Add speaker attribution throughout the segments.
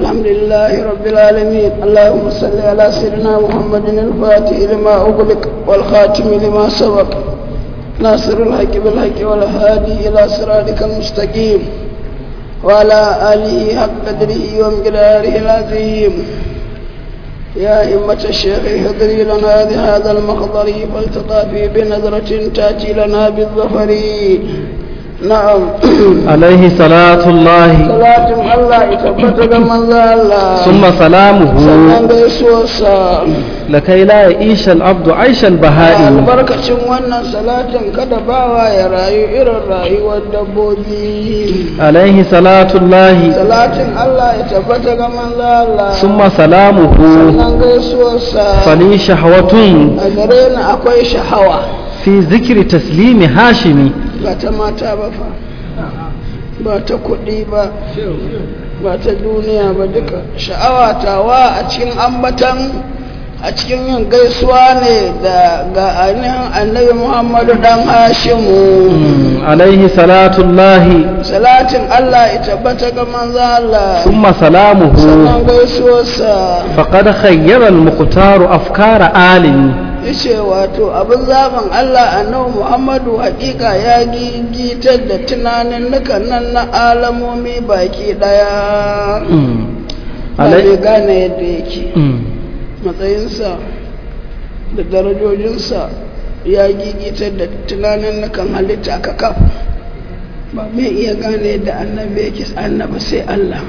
Speaker 1: الحمد لله رب العالمين اللهم صل على سيدنا محمد الفاتح لما أغلق والخاتم لما سبق ناصر الحق بالحق والهادي إلى صراطك المستقيم وعلى آله حق قدره ومقداره العظيم يا إمة الشيخ اهضري لنا بهذا المخضر فالتطافي بنظرة تأتي لنا بالظفر نعم
Speaker 2: عليه صلاة الله
Speaker 1: صلاة الله يثبت من الله
Speaker 2: ثم سلامه
Speaker 1: sannan gaisuwarsa
Speaker 2: لكي لا يعيش العبد عيش البهائم
Speaker 1: albarkacin wannan salatin kada bawa ya rayu irin rayuwar dabbobi
Speaker 2: عليه صلاة الله
Speaker 1: salatin Allah ya tabbata ga manzo Allah
Speaker 2: ثم سلامه
Speaker 1: sannan gaisuwarsa
Speaker 2: فلي شهوة
Speaker 1: a gare ni akwai shahawa
Speaker 2: في ذكر تسليم هاشمي
Speaker 1: ba ta mata ba fa ba ta kuɗi ba ba ta duniya ba duka sha'awa tawa a cikin ambatan a cikin yin gaisuwa ne da ga ainihin annabi muhammadu dan hashimu
Speaker 2: عليه صلاة الله
Speaker 1: salatin allah ya tabbata ga manzo Allah
Speaker 2: ثم سلامه
Speaker 1: sannan gaisuwarsa
Speaker 2: فقد خير المختار أفكار آل
Speaker 1: yace wato abin zaben Allah annabi Muhammadu hakika ya gigitar da tunanin nukan nan na alamomi baki daya ba zai
Speaker 2: عليه
Speaker 1: gane yadda yake matsayinsa da darajojinsa ya gigitar da tunanin nukan halitta ka kaf ba mai iya gane yadda annabi yake annabi sai Allah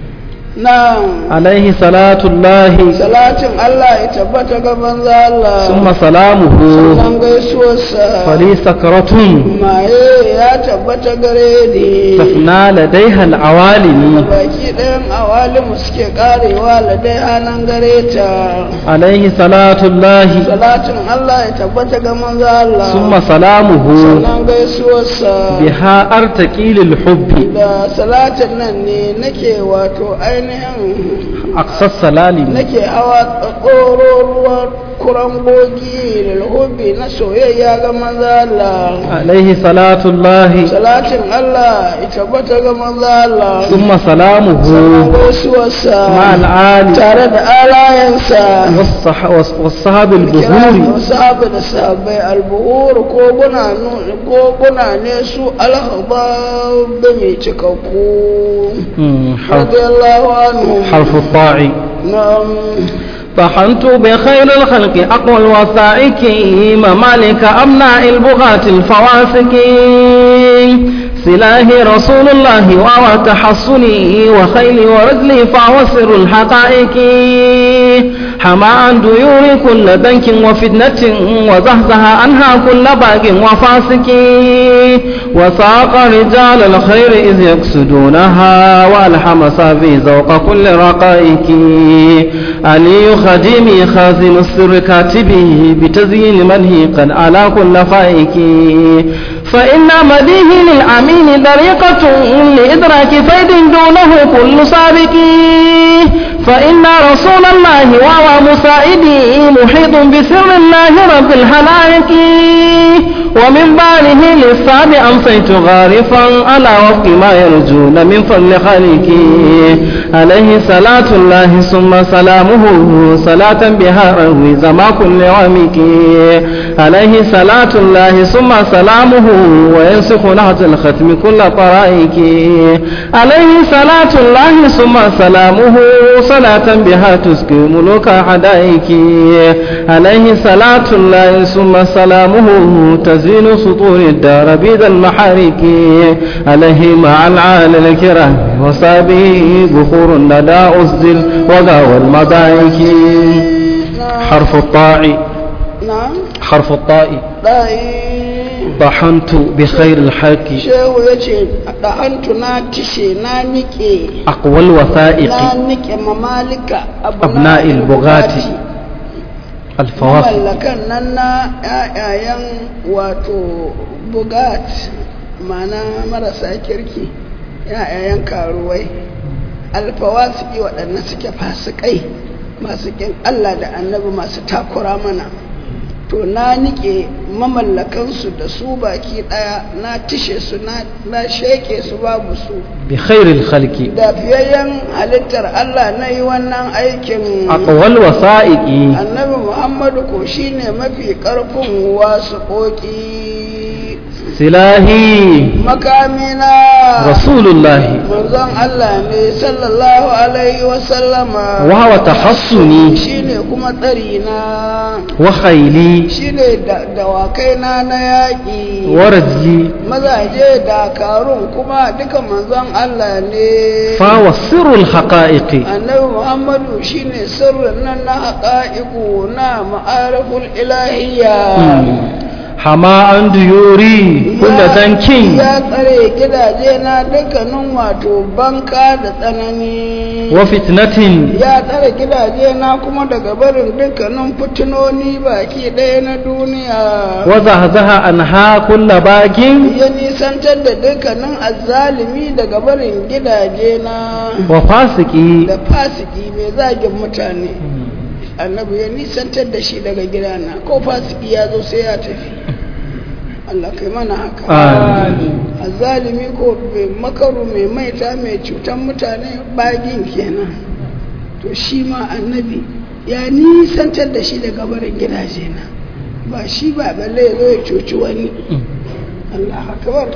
Speaker 1: na
Speaker 2: عليه صلاة الله
Speaker 1: salatin Allah ya tabbata ga manzo Allah
Speaker 2: ثم سلامه
Speaker 1: sannan gaisuwarsa
Speaker 2: فلي سكرة
Speaker 1: maye ya tabbata gare ni
Speaker 2: تفنى لديها العوالم
Speaker 1: baki ɗayan awalimu suke karewa ladai hannun gare ta
Speaker 2: عليه صلاة الله
Speaker 1: salatin Allah ya tabbata ga manzo Allah
Speaker 2: ثم سلامه
Speaker 1: sannan gaisuwarsa
Speaker 2: بها أرتقي للحب
Speaker 1: da salatin nan ne nake wato ainihin
Speaker 2: أقصى السلالم
Speaker 1: nake hawa tsakororuwar kurangogi lilhubi na soyayya ga manzo Allah
Speaker 2: عليه صلاة الله
Speaker 1: salatin Allah ya tabbata ga manzo Allah
Speaker 2: ثم سلامه
Speaker 1: sannan gaisuwarsa
Speaker 2: مع العالي
Speaker 1: tare da alayensa
Speaker 2: والصح- والص- والصحاب
Speaker 1: kira
Speaker 2: البهور
Speaker 1: sahabu da sahabbai albuhur koguna nu- koguna ne su alhabab da mai cikakku
Speaker 2: مم، حرف,
Speaker 1: radiyallahu anhu
Speaker 2: حرف الطاع
Speaker 1: na'am
Speaker 2: طحنت بخير الخلق أقوى الوثائق ممالك أمناء البغاة الفواسق سلاه رسول الله وهو تحصني وخيلي ورجلي فهو سر الحقائق حمى عن ديور كل بنك وفتنة وزهزه عنها كل باق وفاسق وساق رجال الخير إذ يقصدونها والحم صافي ذوق كل رقائق علي خديمي خازن السر كاتبه بتزيين منه قد على كل فائك فإن مديه للأمين طريقة لإدراك فيد دونه كل سابق فإن رسول الله وهو مساعدي محيط بسر الله رب الحلائق ومن باله للصعب أمسيت غارفا على وفق ما يرجون من فضل خالقي عليه صلاة الله ثم سلامه صلاة بها روي زما كل عمك عليه صلاة الله ثم سلامه وينسخ نهج الختم كل طرائك عليه صلاة الله ثم سلامه صلاة بها تسكي ملوك حدائك عليه صلاة الله ثم سلامه تزين سطور الدار بيد المحارك عليه مع العال الكرام وصابه بخور الندى أسدل وغاوى المضائك حرف الطاع
Speaker 1: na'am
Speaker 2: حرف الطاء
Speaker 1: ɗai
Speaker 2: طحنت بخير الحق
Speaker 1: shehu ya ce ɗahantu na tishe na niƙe
Speaker 2: أقوى الوثائق
Speaker 1: na niƙe mamalika
Speaker 2: أبناء البغاة الفواصل
Speaker 1: mallakan nan na ƴaƴayen wato bugat mana marasa kirki ƴaƴayen karuwai alfawasiki waɗanda suke fasikai masu ƙin Allah da annabi masu takura mana to na nike mamallakansu da su baki daya na tishe su na na sheke su babu su
Speaker 2: بخير الخلق
Speaker 1: da fiyayyen halittar Allah na yi wannan aikin
Speaker 2: أقوى الوثائق
Speaker 1: annabi Muhammadu ko shine mafi karfin wasu koki
Speaker 2: سلاهي
Speaker 1: makamina
Speaker 2: رسول الله
Speaker 1: manzon Allah ne sallallahu alaihi wasallama
Speaker 2: وهو تحصني
Speaker 1: shine kuma tsari na
Speaker 2: وخيلي
Speaker 1: shine da dawakai na na yaƙi
Speaker 2: ورجلي
Speaker 1: mazaje dakarun kuma duka manzon Allah ne
Speaker 2: فهو سر الحقائق
Speaker 1: annabi Muhammadu shine sirrin nan na haƙa'iku na ma'ariful ilahiyya
Speaker 2: حما عن ديوري كل
Speaker 1: Ya-
Speaker 2: ذنك
Speaker 1: ya tsare gidaje na dukkanin wato banka da tsanani
Speaker 2: وفتنة
Speaker 1: ya tsare gidaje na kuma daga barin dukkanin fitinoni baki ɗaya na duniya
Speaker 2: وزهزها عنها كل باق
Speaker 1: ya nisantar da dukkanin azzalimi daga barin gidaje na
Speaker 2: وفاسق
Speaker 1: da fasiki mai zagin mutane annabi ya nisantar da shi daga gidana ko fasiki ya zo sai ya tafi Allah kai mana haka
Speaker 2: آمين
Speaker 1: azzalimi ko mai makaru mai maita mai cutan mutane bagin kenan to shi ma annabi ya nisantar da shi daga barin gidaje na ba shi ba balle ya zo ya cuci wani Allah akbar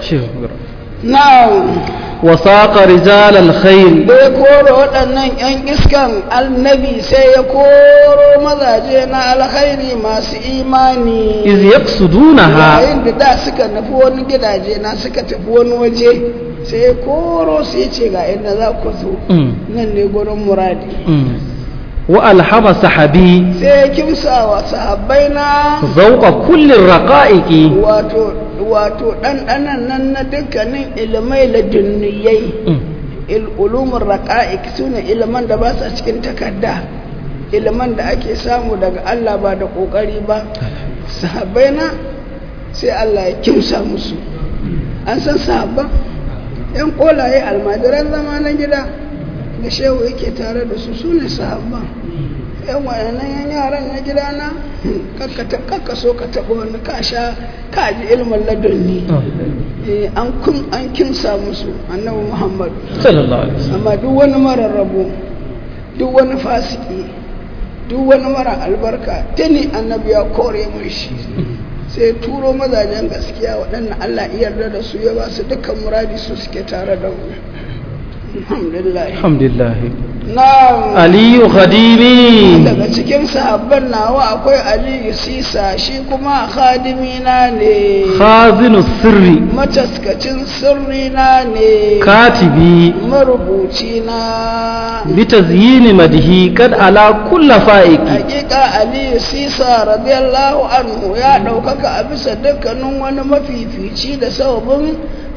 Speaker 1: na'am
Speaker 2: وساق رجال الخير
Speaker 1: da ya koro waɗannan 'yan iskan annabi sai ya koro mazaje na alkhairi masu imani
Speaker 2: إذ يقصدونها
Speaker 1: yayin da da suka nufi wani gidaje na suka tafi wani waje sai ya koro su ya ce ga inda za ku zo
Speaker 2: أمم.
Speaker 1: nan ne gurin muradi
Speaker 2: أمم. وألحم صحبي
Speaker 1: sai ya kimsa wa sahabbai na
Speaker 2: ذوق كل الرقائق
Speaker 1: wato wato ɗanɗanan nan na dukkanin ilimai ladunniyai
Speaker 2: أمم.
Speaker 1: ulumin raƙa'ik su ne iliman da ba sa cikin takarda iliman da ake samu daga Allah ba da ƙoƙari ba sahabbai na sai Allah ya kimsa musu an san sahabban yan ƙolaye almajiran zama na gida da shehu yake tare da su su ne sahabban yan wayannan yan yaran na gida na kakka so ka taɓa wani ka sha ka ji ilimin ladunni Eh, an kun an kimsa musu annabi muhammad
Speaker 2: صلى الله عليه وسلم
Speaker 1: amma duk wani mara rabo duk wani fasiki duk wani mara albarka tuni annabi ya kore mai shi sai turo mazajen gaskiya waɗannan allah iya yarda da su ya ba su dukkan muradi su suke tare da mu alhamdulillah
Speaker 2: الحمد لله
Speaker 1: na
Speaker 2: علي خديمي
Speaker 1: daga cikin sahabban nawa akwai aliyu sisa shi kuma khadimina ne
Speaker 2: خازن السر
Speaker 1: mataskacin sirrina ne
Speaker 2: كاتبي
Speaker 1: marubuci na
Speaker 2: بتزيين مده قد على كل فائق
Speaker 1: hakika aliyu sisa radiyallahu anhu ya ɗaukaka a bisa dukkanin wani mafifici da sababin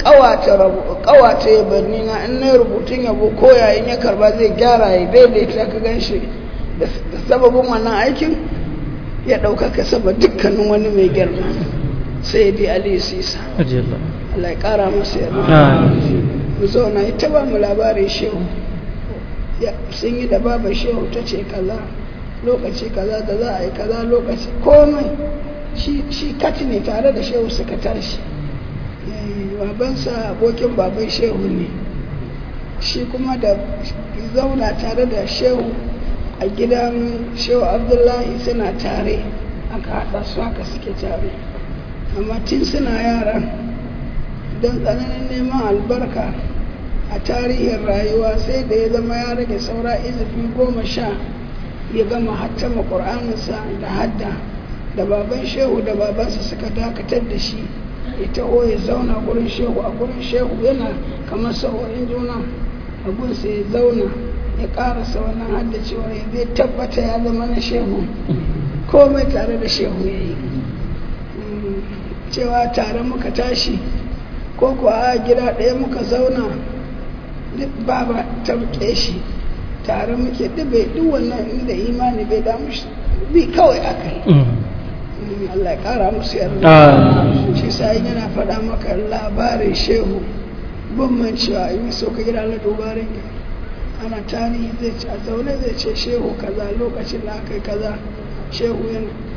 Speaker 1: ƙawata yabanni na in na rubutun yabo ko yayin ya karba zai gyara ya daidaita ka gan shi da sababin wannan aikin ya ɗaukaka sama dukkanin wani mai girma sai dai aliyu sisa
Speaker 2: رضي الله
Speaker 1: Allah ya ƙara masa yarda
Speaker 2: آمين
Speaker 1: mu zauna ita ba mu labarin shehu ya sun yi da baban shehu ta ce kaza lokaci kaza da za a yi kaza lokaci komai shi shi kati ne tare da shehu suka tashi Eh, babansa abokin baban shehu ne shi kuma da zauna tare da shehu a gidan shehu abdullahi suna tare aka haɗa su haka suke tare amma tun suna yaran don tsananin neman albarka a tarihin rayuwa sai da ya zama ya rage saura izifi goma sha ya gama hattama ƙur'aninsa da hadda da baban shehu da babansa suka dakatar da shi ya taho ya zauna gurin shehu a gurin shehu yana kamar sa'o'in juna a gunsa ya zauna ya ƙarasa wannan haddacewa ya zai tabbata ya zama na shehu komai tare da shehu ya yi Mm, cewa tare muka tashi ko kuwa a gida ɗaya muka zauna duk baba ta rike shi tare muke duk bai duk wannan inda imani bai damu shi bi kawai aka yi Mm, Allah ya kara musu yarda
Speaker 2: آمين
Speaker 1: shi sai yana faɗa maka labarin shehu ban man cewa in so ka gida na dubarin ana tarihi zai ce a zaune zai ce shehu kaza lokacin da aka yi kaza shehu yana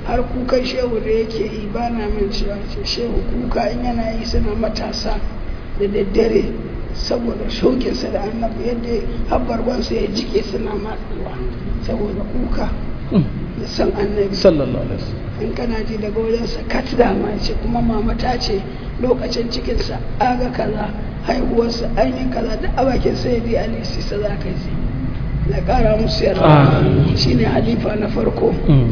Speaker 1: har kukan shehu da yake yi ba na min cewa ce shehu kuka in yana yi suna matasa da daddare saboda shauƙinsa da annabi yadda habbarbansa ya jike suna matsewa saboda kuka da san annabi
Speaker 2: sallallahu alaihi wasallam
Speaker 1: in kana ji daga wajensa kat dama ce kuma mama ta ce lokacin cikinsa aga kaza haihuwarsa ainihin kaza da a bakin sai bi ali sisa za ka ji na ƙara musu yarda shine halifa na farko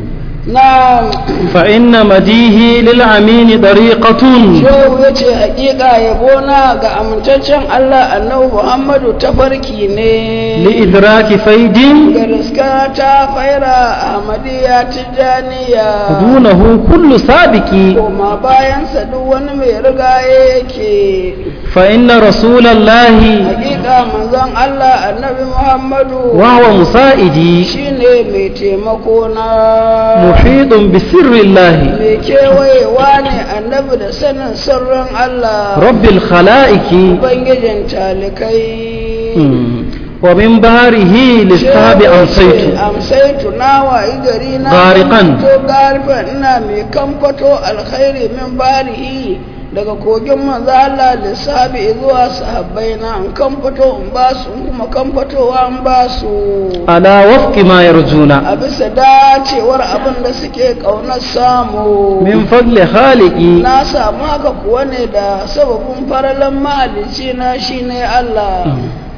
Speaker 1: na
Speaker 2: فإن مديه للأمين طريقة
Speaker 1: shehu ya ce hakika yabona ga amintaccen Allah annabi Muhammadu tafarki ne
Speaker 2: لإدراك فيد
Speaker 1: ga riska ta faira Ahmadiyya Tijjaniya
Speaker 2: دونه كل سابق
Speaker 1: koma bayansa duk wani mai rigaye yake
Speaker 2: فإن رسول الله
Speaker 1: hakika manzon Allah annabi Muhammadu
Speaker 2: وهو مسائدي
Speaker 1: shine mai taimako na
Speaker 2: محيط بسر الله
Speaker 1: mai kewayewa ne annabi da sanin sirrin Allah
Speaker 2: رب الخلائق
Speaker 1: ubangijin talikai
Speaker 2: ومن بهره للصحاب أمسيت
Speaker 1: amsaitu na wayi gari na
Speaker 2: Gariqan.
Speaker 1: to garifan ina mai kamfato alkhairi min barihi daga kogin manzo Allah lissabi zuwa sahabbai na in kamfato in ba su in kuma kamfatowa in ba su
Speaker 2: على وفق ما يرجون
Speaker 1: a bisa dacewar abin da suke ƙaunar samu
Speaker 2: من فضل خالقي
Speaker 1: na samu haka kuwa ne da sababin faralan mahalicci na shine Allah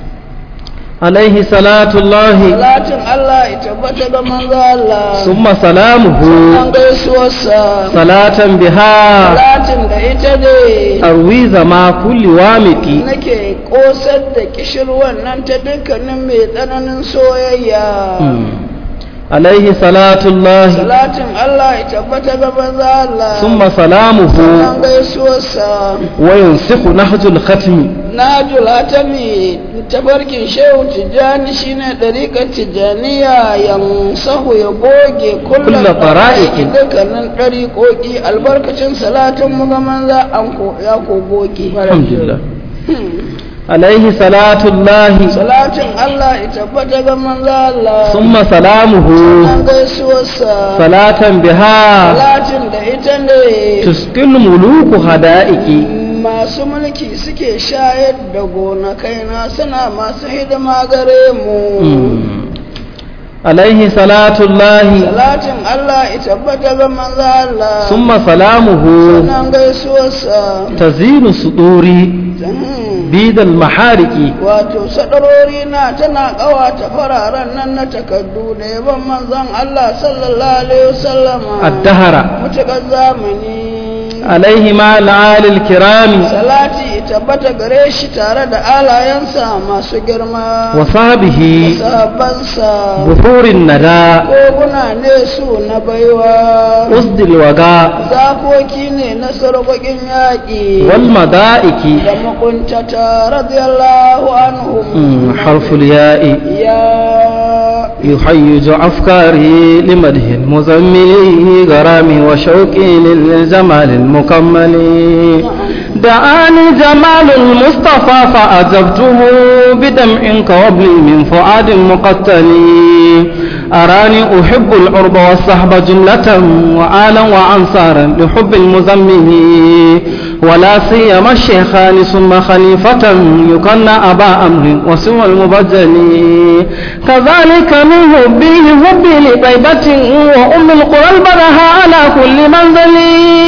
Speaker 2: عليه صلاة الله
Speaker 1: salatin Allah ya tabbata ga manzo Allah
Speaker 2: ثم سلامه
Speaker 1: an gaisuwarsa
Speaker 2: صلاة بها
Speaker 1: salatin da ita ne
Speaker 2: أروي زما كل وامق
Speaker 1: nake kosar da kishirwan nan ta dukkanin mai tsananin soyayya
Speaker 2: عليه صلاة الله
Speaker 1: salatin Allah ya tabbata ga manzo Allah
Speaker 2: ثم سلامه
Speaker 1: an gaisuwarsa
Speaker 2: وينسخ نهج الختم
Speaker 1: na julatami tabarkin shehu tijjani shine ɗariƙar tijjaniya yansahu ya goge kullum
Speaker 2: Kulla fara'iki.
Speaker 1: dukkanin ɗariƙoƙi albarkacin salatin mugaman za an ko ya ko goge
Speaker 2: الحمد لله عليه صلاة الله
Speaker 1: salatin Allah ya tabbata ga manzo Allah
Speaker 2: ثم سلامه
Speaker 1: an gaisuwarsa
Speaker 2: صلاة بها
Speaker 1: salatin da ita ne
Speaker 2: تسقي الملوك هدائك
Speaker 1: masu mulki suke shayar da gonakaina suna masu hidima gare mu
Speaker 2: عليه صلاة الله
Speaker 1: salatin Allah ya tabbata ga manzo Allah
Speaker 2: ثم سلامه
Speaker 1: sunan gaisuwarsa
Speaker 2: تزين صدوري
Speaker 1: Hmm.
Speaker 2: بيد المحارق
Speaker 1: wato sadarori na tana ƙawata fararen nan na takardu da yaban manzon Allah sallallahu alaihi wasallama
Speaker 2: الدهر
Speaker 1: mutukar zamani
Speaker 2: عليه مع العال الكرام
Speaker 1: salati ya tabbata gare shi tare da alayensa masu girma
Speaker 2: وصحبه
Speaker 1: sahabbansa
Speaker 2: بحور الندى
Speaker 1: koguna ne su na baiwa
Speaker 2: أسد الوغاء
Speaker 1: zakoki ne na sarƙoƙin yaƙi
Speaker 2: والمدائك
Speaker 1: da makuntata radiyallahu anhum
Speaker 2: مم، حرف الياء
Speaker 1: ya
Speaker 2: يحيج أفكاري لمده المزمل غرامي وشوقي للجمال المكمل دعاني جمال المصطفى فأجبته بدمع كوبل من فؤاد مقتل أراني أحب العرب والصحب جملة وآلا وأنصارا لحب المزمل ولا سيما الشيخان ثم خليفة يكن أبا أمر وسوى المبجل كذلك من حبه حبي لطيبة وأم القرى البرها على كل منزل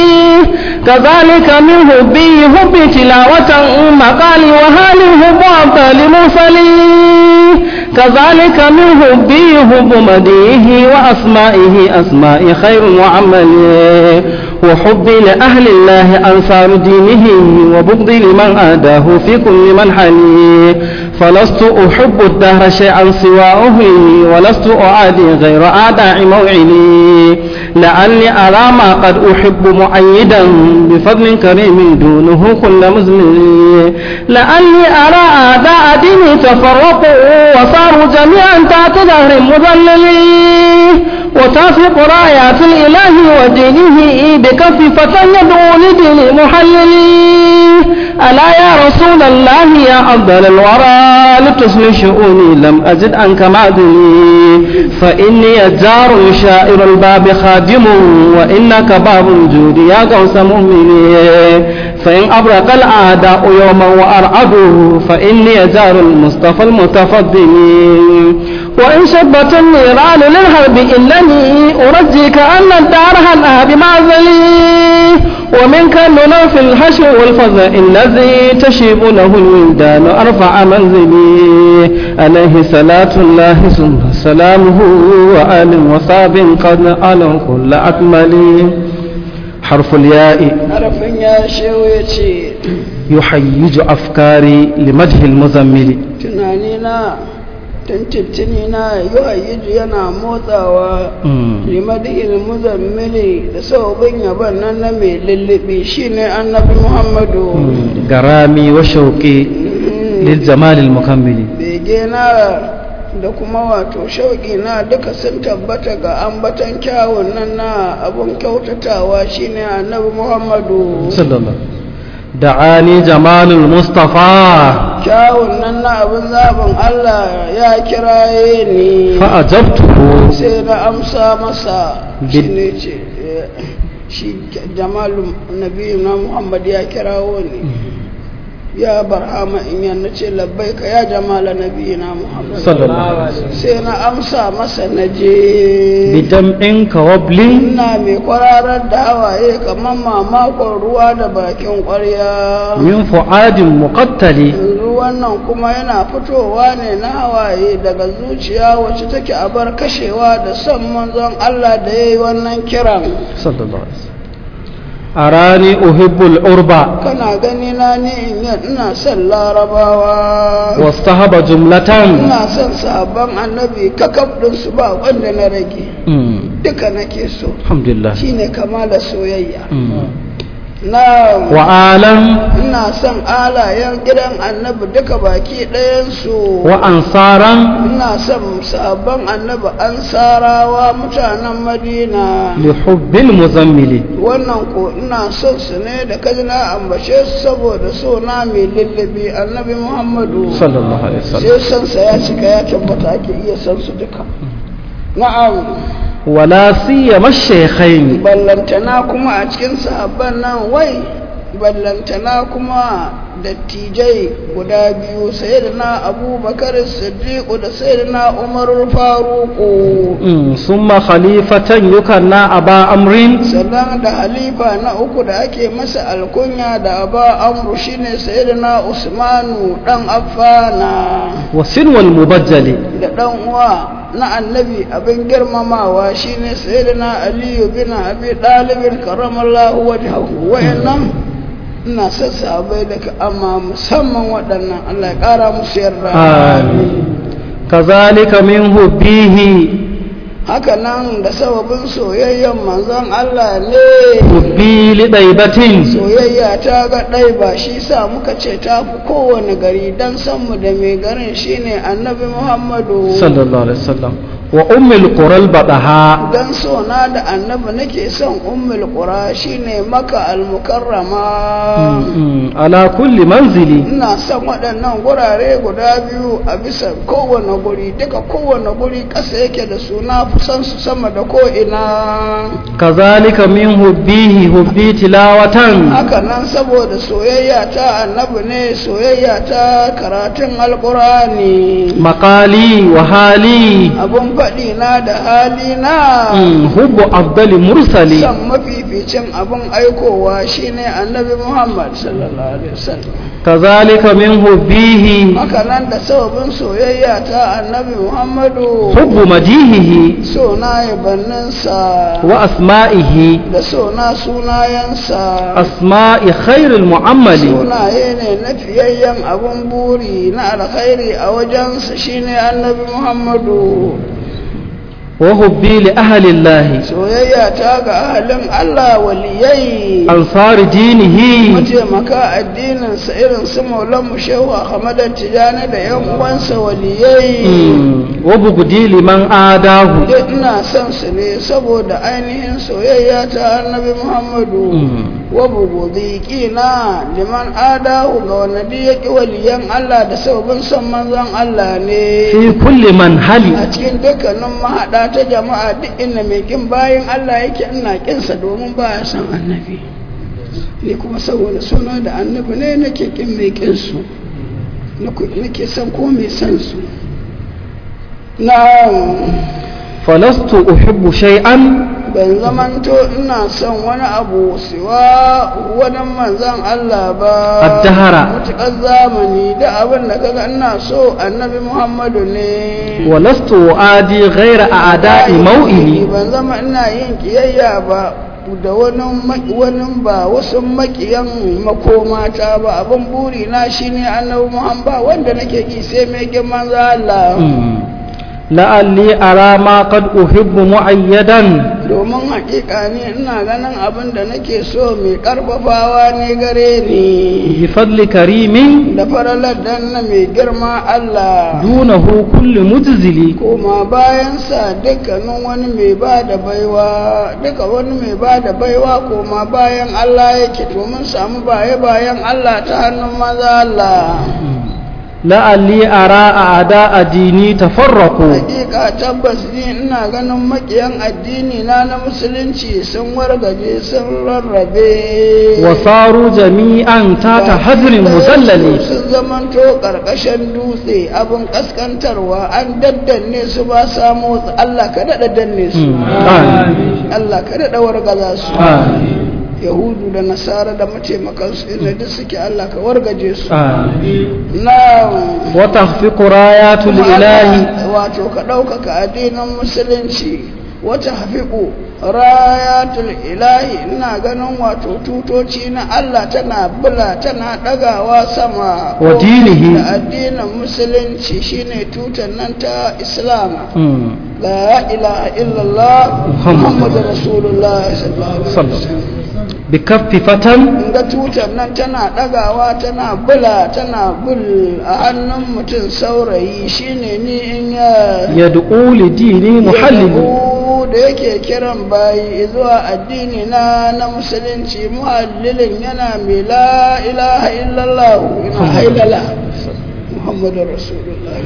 Speaker 2: كذلك من حبه حبي تلاوة مقالي وهالي حب أبطال مرسلين كذلك من حبه حب مديه وأسمائه أسماء خير وعمل وحبي لأهل الله أنصار دينه وبغضي لمن آداه في كل منحل فلست أحب الدهر شيئا سواه ولست أعادي غير أعداء موعلي لعلي أرى ما قد أحب مؤيدا بفضل كريم دونه كل مزمل لعلي أرى أعداء ديني تفرقوا وصاروا جميعا تحت ظهر مذلل وتافق رايات الإله ودينه بكف فتى يدعو لدين محلل ألا يا رسول الله يا أفضل الورى لتصل شؤوني لم أجد عنك معدني فإني جار شائر الباب خادم وإنك باب الجود يا غوث مؤمني فإن أبرق الأعداء يوما وأرعدوا فإني جار المصطفى المتفضل وإن شبت النيران للحرب إنني أرجيك أن الدار هلها بمعزلي ومنك النور في الحشر والفضاء الذي تشيب له الولدان أرفع منزلي عليه صلاة الله ثم سلامه وآل وصاب قد ألوا كل أكمل حرف الياء
Speaker 1: harafin ya shewa ya ce
Speaker 2: يحيج أفكاري لمدح المزمل
Speaker 1: tunanina tuntuntuni na yuhayyiju yana motsawa limadihil muzammili da sababin yaban nan na mai lullubi shine annabi muhammadu
Speaker 2: غرامي وشوقي للجمال المكمل
Speaker 1: bege na da kuma wato shauƙi na duka sun tabbata ga ambatan kyawun nan na abun kyautatawa shine annabi muhammadu
Speaker 2: صلى الله دعاني جمال المصطفى
Speaker 1: kyawun nan na abin zaɓin allah ya kiraye ni
Speaker 2: فأجبته
Speaker 1: sai na amsa masa
Speaker 2: Bid-
Speaker 1: shi ne ce eh, shi jamalu nabi na muhammad ya kirawo ni ya barhama in yana ce labbaika ya jamala nabi na muhammad
Speaker 2: صلى الله عليه وسلم
Speaker 1: sai na amsa masa na je
Speaker 2: بدمع كوبل
Speaker 1: ina mai kwararar da hawaye kamar mamakon ruwa da bakin kwarya
Speaker 2: من فؤاد مقتل
Speaker 1: ruwan nan kuma yana fitowa ne na hawaye daga zuciya wacce take a bar kashewa da son manzon Allah da ya yi wannan kiran
Speaker 2: صلى الله عليه وسلم أراني أحب العربة
Speaker 1: kana gani na ni in yi ina son larabawa
Speaker 2: واصطهب جملة
Speaker 1: ina son sabon annabi kakaf ɗinsu ba wanda na rage
Speaker 2: مم.
Speaker 1: duka nake so
Speaker 2: الحمد لله
Speaker 1: shine kamala soyayya
Speaker 2: مم.
Speaker 1: na
Speaker 2: وآلم
Speaker 1: ina son alayen gidan annabi duka baki ɗayansu
Speaker 2: وأنصارا
Speaker 1: ina son sabon annabi ansarawa mutanen madina
Speaker 2: لحب المزمل
Speaker 1: wannan ko ina son su ne da kaji na ambace su saboda so na mai lullabi annabi muhammadu
Speaker 2: صلى الله عليه وسلم
Speaker 1: sai son sa ya cika ya tabbata ake iya san su duka na'am
Speaker 2: ولا سيما الشيخين
Speaker 1: ballantana kuma a cikin sahabban nan wai ballantana kuma dattijai guda biyu sayyidina abubakar siddiqu da sayyidina umar faruqu
Speaker 2: مم. ثم خليفة يكنى أبا أمر
Speaker 1: sannan da halifa na uku da ake masa alkunya da aba amru shine sayyidina usmanu dan affana
Speaker 2: وسنو المبجل
Speaker 1: da dan uwa na annabi abin girmamawa shine sayyidina aliyu bin abi dalibin karamallahu wajhahu wayannan ina son sahabbai daga amma musamman waɗannan Allah ya ƙara musu yarda
Speaker 2: آمين كذلك من حبه
Speaker 1: haka nan da sababin soyayyen manzon Allah ne
Speaker 2: حبي لطيبة
Speaker 1: soyayya ta ga ɗai ba shi sa muka ce ta fi kowane gari don sanmu da mai garin shine annabi muhammadu
Speaker 2: صلى الله عليه وسلم وأم القرى البطحاء
Speaker 1: don sona da annabi nake son ummul qura shine maka almukarrama
Speaker 2: مم. على كل منزل
Speaker 1: ina son waɗannan gurare guda biyu a bisa kowane guri duka kowane guri ƙasa yake da suna fi son su sama da ko'ina
Speaker 2: كذلك من حبه حبي تلاوة
Speaker 1: haka nan saboda soyayya ta annabi ne soyayya ta karatun alkurani
Speaker 2: مقالي وحالي
Speaker 1: abun faɗi na da hali na
Speaker 2: مم. حب أفضل مرسل
Speaker 1: san mafificin abun aikowa shine annabi muhammad sallallahu alaihi wasallam
Speaker 2: كذلك من حبه
Speaker 1: haka nan da sababin soyayya ta annabi muhammadu
Speaker 2: حب مديهه
Speaker 1: so na yabanninsa
Speaker 2: وأسمائه
Speaker 1: da so na sunayensa
Speaker 2: أسماء خير المعمل
Speaker 1: sunaye ne na fiyayyen abun buri na alkhairi a wajensa shine annabi muhammadu
Speaker 2: وحبي لأهل الله
Speaker 1: soyayya ta ga ahalin allah waliyai
Speaker 2: أنصار دينه
Speaker 1: mataimaka addininsa irin su maulanmu shehu ahmad tijani da yan uwansa waliyai
Speaker 2: مم. وبغدي لمن آداه
Speaker 1: duk ina son su ne saboda ainihin soyayya ta annabi muhammadu
Speaker 2: مم.
Speaker 1: wa bugudi kina liman adahu ga wanda duk ya ƙi waliyan Allah da sababin son manzon Allah ne
Speaker 2: في كل منهل
Speaker 1: a cikin dukkanin mahaɗa ta jama'a duk inda mai kin bayan Allah yake ina kinsa domin ba ya san annabi ni kuma saboda suna da annabi ne nake kin mai kinsu nake son ko mai san su na
Speaker 2: فلست أحب شيئا
Speaker 1: ban zamanto ina son wani abu siwa wani manzan Allah ba
Speaker 2: Addahara.
Speaker 1: mutuƙar zamani da abin da kaga ina so annabi Muhammadu ne
Speaker 2: ولست أعادي غير أعداء موئلي
Speaker 1: ban zama ina yin kiyayya ba da wani ma- wani ba wasu makiyan makomata ba abin buri na shine annabi Muhammad wanda nake ki sai mai girman Allah
Speaker 2: لعلي أرى ما قد أحب معيدا
Speaker 1: domin hakika ne ina ganin abin da nake so mai karfafawa ne gare ni
Speaker 2: بفضل كريم
Speaker 1: da faralar dan na mai girma Allah
Speaker 2: دونه كل مجزل
Speaker 1: koma bayansa dukkanin wani mai ba da baiwa duka wani mai ba da baiwa koma bayan Allah yake to mun samu baye bayan Allah ta hannun maza Allah
Speaker 2: لعلي أرى أعداء ديني تفرقوا
Speaker 1: hakika tabbas ni ina ganin makiyan addini na na musulunci sun wargaje sun rarrabe
Speaker 2: وصاروا جميعا تحت حجر مذلل
Speaker 1: sun zamanto karkashin dutse abin kaskantarwa an daddanne su ba samu Allah ka daɗa danne su
Speaker 2: آمين
Speaker 1: Allah ka daɗa wargaza su
Speaker 2: آمين
Speaker 1: yahudu da nasara da mataimakansu inda duk suke Allah ka wargaje su
Speaker 2: آمين
Speaker 1: na
Speaker 2: وتخفق رايات
Speaker 1: kuma
Speaker 2: الإله
Speaker 1: Allah, wato ka ɗaukaka addinin musulunci wata hafiƙu rayatul ilahi ina ganin wato tutoci na Allah tana bula tana ɗagawa sama
Speaker 2: Wa dinihi.
Speaker 1: da addinin musulunci shine tutan nan ta islam
Speaker 2: مم.
Speaker 1: la ilaha illallah
Speaker 2: Muhammad.
Speaker 1: muhammadu rasulullah sallallahu alaihi
Speaker 2: صلى الله
Speaker 1: wasallam
Speaker 2: بكف فتى
Speaker 1: ga tutar nan tana ɗagawa tana bula tana bul a hannun mutum saurayi shine ni in ya
Speaker 2: يدعو لديني محلل
Speaker 1: Yahu da yake kiran bayi zuwa addini na na musulunci muhallilin yana mai la ilaha illallah ina hailala muhammadu rasulullah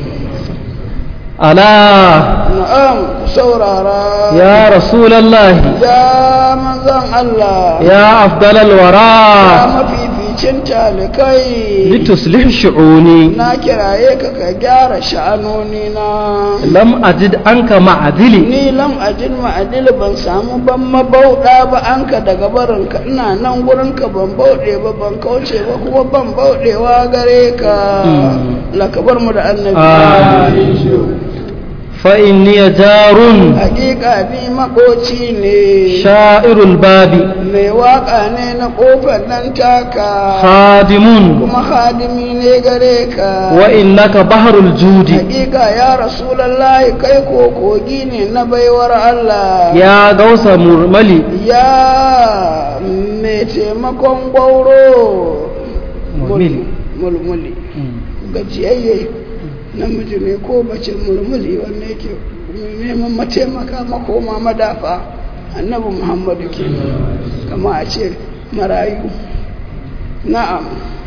Speaker 2: ألا
Speaker 1: na'am ku saurara
Speaker 2: يا رسول الله
Speaker 1: ya manzan Allah
Speaker 2: يا أفضل
Speaker 1: ya
Speaker 2: الورى
Speaker 1: mafificin talikai
Speaker 2: لتصلح شعوني
Speaker 1: na kiraye ka ka gyara sha'anoni na
Speaker 2: لم أجد أنك معذلي
Speaker 1: ni lam ajin ma'adil ban samu ban mabauɗa ba an ka daga barinka ina nan gurinka ban bauɗe ba ban kauce ba kuma ban bauɗewa gare ka
Speaker 2: Mm.
Speaker 1: lakabar mu da annabi
Speaker 2: فإني جار
Speaker 1: hakika ni makoci ne
Speaker 2: شائر الباب
Speaker 1: mai waka ne na kofar nan taka
Speaker 2: خادم
Speaker 1: kuma hadimi ne gare ka
Speaker 2: وإنك بحر الجود
Speaker 1: hakika ya rasulallahi kai ko kogi ne na baiwar Allah
Speaker 2: يا غوث مرملي
Speaker 1: ya mai taimakon gwauro
Speaker 2: Mulmuli.
Speaker 1: mulmuli gajiyayye namiji ne ko bace mulmuli wanda yake neman mataimaka makoma madafa annabi muhammadu ke kama a ce marayu na'am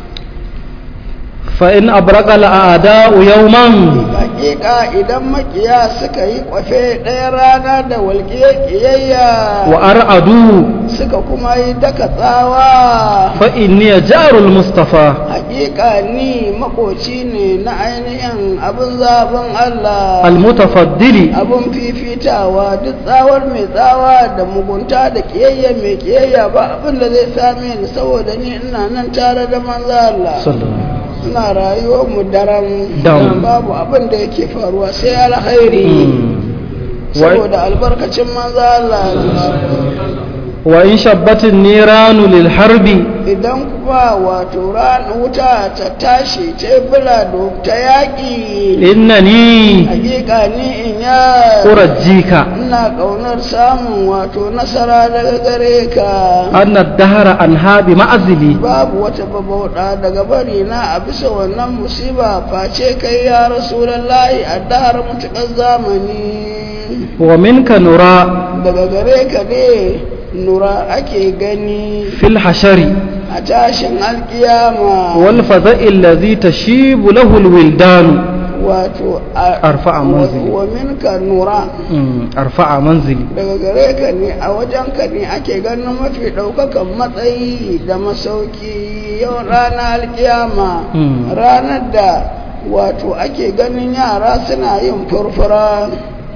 Speaker 2: فإن أبرق الأعداء يوما
Speaker 1: hakika idan makiya suka yi kwafe ɗaya rana da walƙiyar ƙiyayya
Speaker 2: وأرعدوا
Speaker 1: suka kuma yi daka tsawa
Speaker 2: فإني جار المصطفى
Speaker 1: hakika ni makoci ne na ainihin abin zaben Allah
Speaker 2: المتفضل
Speaker 1: abin fifitawa duk tsawar mai tsawa da mugunta da kiyayya mai kiyayya ba abin da zai same ni saboda ni ina nan tare da manzo Allah
Speaker 2: صلى الله عليه وسلم.
Speaker 1: ina rayuwar mu daren
Speaker 2: Dam.
Speaker 1: babu abin da yake faruwa sai alkhairi saboda albarkacin manzo Allah
Speaker 2: وإن شبت النيران للحرب
Speaker 1: idan kuma wato ran wuta ta tashi ta bula ta yaƙi
Speaker 2: إنني
Speaker 1: hakika ni in ya
Speaker 2: أرجيك
Speaker 1: ina ƙaunar samun wato nasara daga gare ka
Speaker 2: أن الدهر أنهى بمعزلي
Speaker 1: babu wata babauɗa daga bari na a bisa wannan musiba face kai ya rasulallahi a dahar mutuƙar zamani
Speaker 2: ومنك نرى
Speaker 1: daga gare ka ne nura ake gani
Speaker 2: في الحشر
Speaker 1: a tashin alkiyama
Speaker 2: والفزع الذي تشيب له الولدان
Speaker 1: wato a-
Speaker 2: Arfa'a manzili.
Speaker 1: wa minka nura
Speaker 2: مم. أرفع منزلي
Speaker 1: daga gare ka ne a wajen ka ne ake ganin mafi ɗaukakan matsayi da masauki yau ranar alkiyama
Speaker 2: Mm.
Speaker 1: ranar da wato ake ganin yara suna yin furfura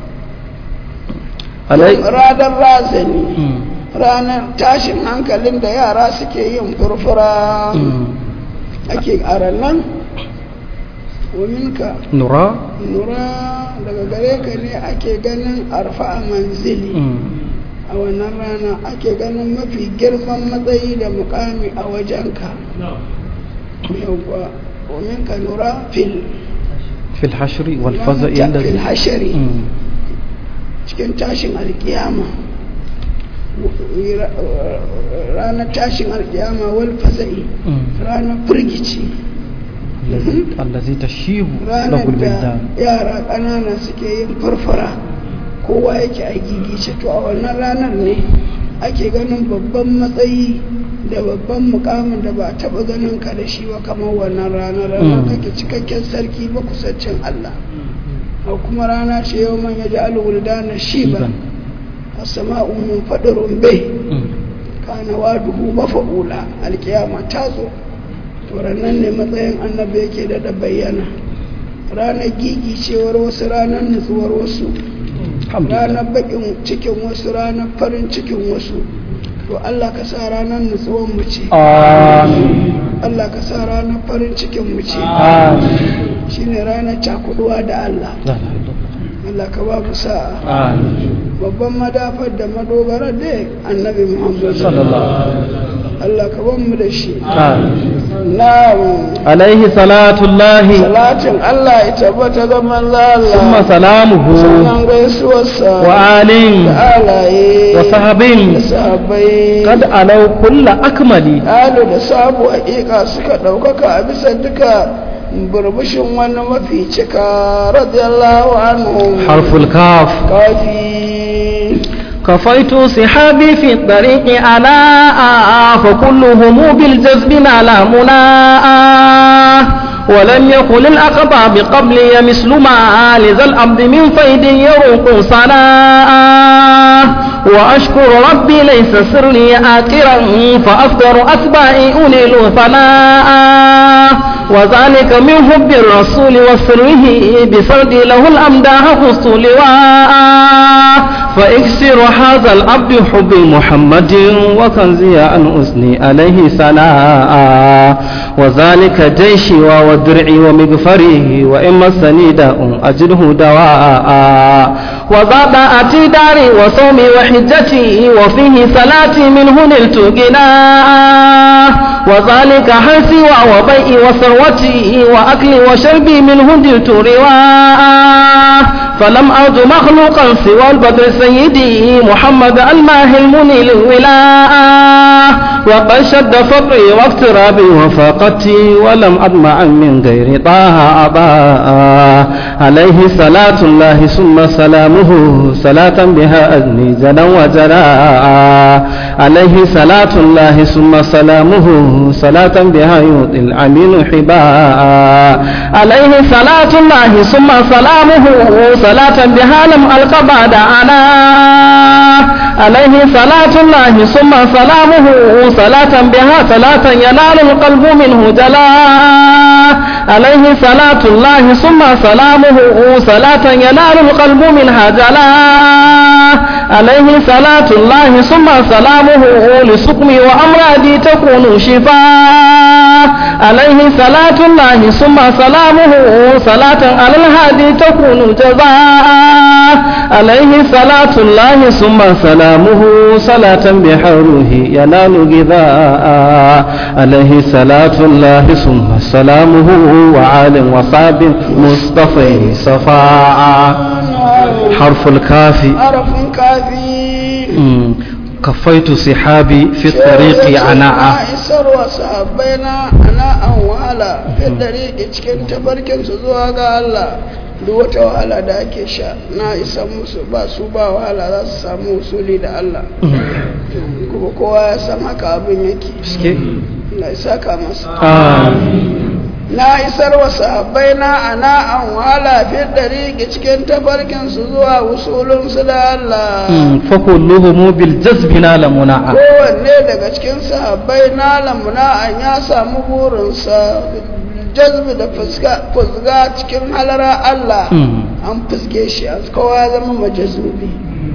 Speaker 2: علي
Speaker 1: ranar razani
Speaker 2: مم.
Speaker 1: ranar tashin hankalin da yara suke yin furfura
Speaker 2: مم.
Speaker 1: ake a ranar waminka
Speaker 2: نرى
Speaker 1: nura daga gare ka ne ake ganin arfa a manzili
Speaker 2: مم.
Speaker 1: a wannan rana ake ganin mafi girman matsayi da mukami a wajenka yauwa waminka nura fil
Speaker 2: في الحشر والفزع
Speaker 1: fil
Speaker 2: الذي
Speaker 1: hashari
Speaker 2: مم.
Speaker 1: cikin tashin alkiyama ranar tashin alkiyama wal faza'i
Speaker 2: مم.
Speaker 1: ranar firgici
Speaker 2: الذي الذي تشيب له
Speaker 1: ranar da
Speaker 2: الولدان
Speaker 1: yara ƙanana suke yin farfara kowa yake a gigice to a wannan ranar ne ake ganin babban matsayi da babban mukamin da ba a taɓa ganin ka da shi ba kamar wannan ranar ranar
Speaker 2: Mm.
Speaker 1: kake cikakken sarki ba kusancin Allah a kuma rana ce yau man ya ji alwulda na shiban a sama'u min faɗin bai
Speaker 2: مم.
Speaker 1: kana waduhu mafa'ula alkiyama ta zo to ranar ne matsayin annabi yake da da bayyana ranar gigi cewar wasu ranar nutsuwar wasu
Speaker 2: الحمد
Speaker 1: ranar
Speaker 2: لله
Speaker 1: bakin cikin wasu ranar farin cikin wasu to Allah ka sa ranar nutsuwar mu ce
Speaker 2: آمين
Speaker 1: Allah ka sa ranar farin cikin mu ce
Speaker 2: آمين
Speaker 1: shine ranar cakuduwa da Allah
Speaker 2: لا لا لا.
Speaker 1: Allah ka ba mu sa'a
Speaker 2: آمين
Speaker 1: babban madafar da madogara da annabi Muhammad
Speaker 2: صلى الله عليه وسلم
Speaker 1: Allah ka ban mu da shi
Speaker 2: آمين
Speaker 1: na'am
Speaker 2: عليه صلاة الله
Speaker 1: salatin Allah ya tabbata ga manzo
Speaker 2: ثم
Speaker 1: Allah
Speaker 2: سلامه
Speaker 1: sannan gaisuwarsa
Speaker 2: وآل
Speaker 1: da alaye
Speaker 2: وصحب
Speaker 1: da sahabbai
Speaker 2: قد علوا كل أكمل
Speaker 1: alu da sabu haƙiƙa suka ɗaukaka a bisa duka burbushin wani mafi cika radiyallahu anhu
Speaker 2: حرف الكاف
Speaker 1: kafi
Speaker 2: كفيت صحابي في الطريق ألاء فكلهم بالجذب نال مناء ولم يقل الأقطع بقبلي مثل ما لذا الأبد من فيد يروق صلاء وأشكر ربي ليس سري آكرا فأفضل أتباعي أنيل ثناء وذلك من حب الرسول وسره بسرد له الأمداح فزت لواء فاكسر هذا العبد حب محمد وكنزي أن أثني عليه ثناء وذلك جيشي ودرعي ومغفري وإن مسني داء أجده دواء وزاد أتي داري وصومي وحجتي وفيه صلاتي منه نلت غناء وذلك حرسي وبيئي وثروتي وأكلي وشربي منه دلت رواء فلم أرد مخلوقا سوى البدر سيدي محمد الماهي المني للولاء وقد شد فقري واقترابي وفاقتي ولم أدمع من غير طه أباء عليه صلاة الله ثم سلامه صلاة بها أذني جلا وجلاء عليه صلاة الله ثم سلامه صلاة بها يؤتي الأمين حباء عليه صلاة الله ثم سلامه صلاة بها لم ألق بعد أنا عليه صلاة الله ثم سلامه صلاة بها صلاة ينال القلب منه جلاء عليه صلاة الله ثم سلامه صلاة ينال القلب منها جلاء عليه صلاة الله ثم سلامه لسقمي وأمراضي تكون شفاء عليه صلاة الله ثم سلامه صلاة على الهادي تكون جزاء عليه صلاة الله ثم سلامه صلاة بحوله ينال غذاء عليه صلاة الله ثم سلامه وعال وصاب مصطفى صفاء حرف الكاف
Speaker 1: harafin kafi
Speaker 2: مم. كفيت صحابي في الطريق عناء
Speaker 1: isarwa sahabbai na ana an wahala fi dariki cikin tafarkin su zuwa ga Allah duk wata wahala da ake sha na isa musu ba su ba wahala za su samu usuli da Allah kuma kowa ya san haka abin yake na isa ka masa na isar wa sahabbai na ana an wahala fi ɗariƙi cikin tafarkin su zuwa usulun su da Allah
Speaker 2: fa kulluhum bil jazbi nala muna'a
Speaker 1: kowanne daga cikin sahabbai na lamuna an ya samu burinsa jazbi da fusga cikin halara Allah an fuske shi a kowa ya zama majazubi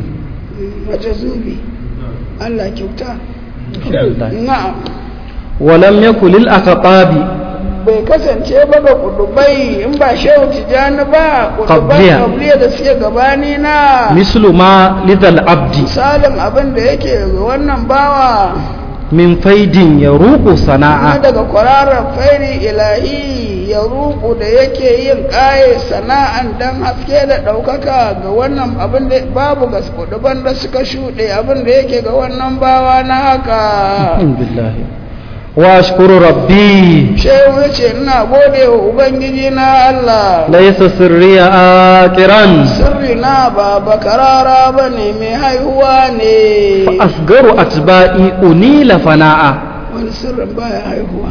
Speaker 1: majazubi Allah kyauta na'am
Speaker 2: walam yakul lil aqabi
Speaker 1: bai kasance ba ga kudubai in ba shehu tijani ba kudubai
Speaker 2: Qabliya.
Speaker 1: kabliya da suke gabani na
Speaker 2: mislu ma lidal abdi
Speaker 1: misalin abin da yake ga wannan bawa
Speaker 2: min faidin yaruqu
Speaker 1: na
Speaker 2: sana'a
Speaker 1: daga kwararar fairi ilahi ya ruku da yake yin ƙaye sana'an dan haske da ɗaukaka ga wannan abin da babu ga kuduban da suka shuɗe abin da yake ga wannan bawa na haka
Speaker 2: billahi wa ashkuru rabbi
Speaker 1: shehu ya ce ina gode wa ubangiji na Allah
Speaker 2: laysa sirriya aqiran
Speaker 1: sirri na ba bakarara ba ne mai haihuwa ne
Speaker 2: fa asgaru atba'i unila fana'a
Speaker 1: wani sirrin baya haihuwa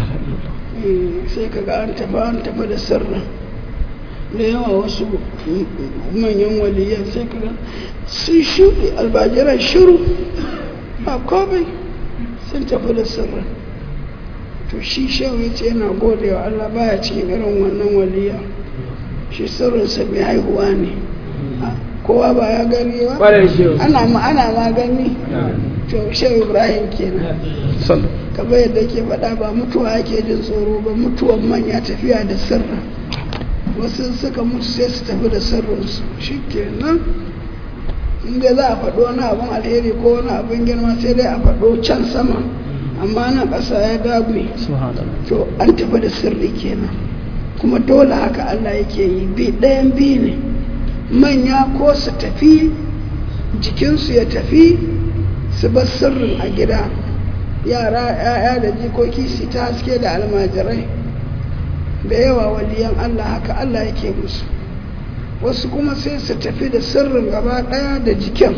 Speaker 1: Eh, sai kaga an tafi an tafi da sirrin da yawa wasu manyan waliyan sai kaga sun shuɗe albajiran shiru ba komai sun tafi da sirrin to shi shehu ya ce yana gode wa Allah baya cikin irin wannan waliya shi sirrinsa mai haihuwa ne Ah, kowa ba ya gani ba ana ma ana ma gani to shehu ibrahim kenan kamar yadda ke faɗa ba mutuwa ake jin tsoro ba mutuwan manya tafiya da sirra wasu suka mutu sai su tafi da sirrinsu shi kenan inda za a faɗo wani abin alheri ko wani abin girma sai dai a faɗo can sama amma na ƙasa ya dabe
Speaker 2: subhanallah
Speaker 1: to an tafi da sirri kenan kuma dole haka Allah yake yi bi ɗayan biyu ne manya ko su tafi jikinsu ya tafi su bar sirrin a gida yara ya'ya da jikoki su ta haske da almajirai da yawa waliyan Allah haka Allah yake musu wasu kuma sai su tafi da sirrin gaba ɗaya da jikin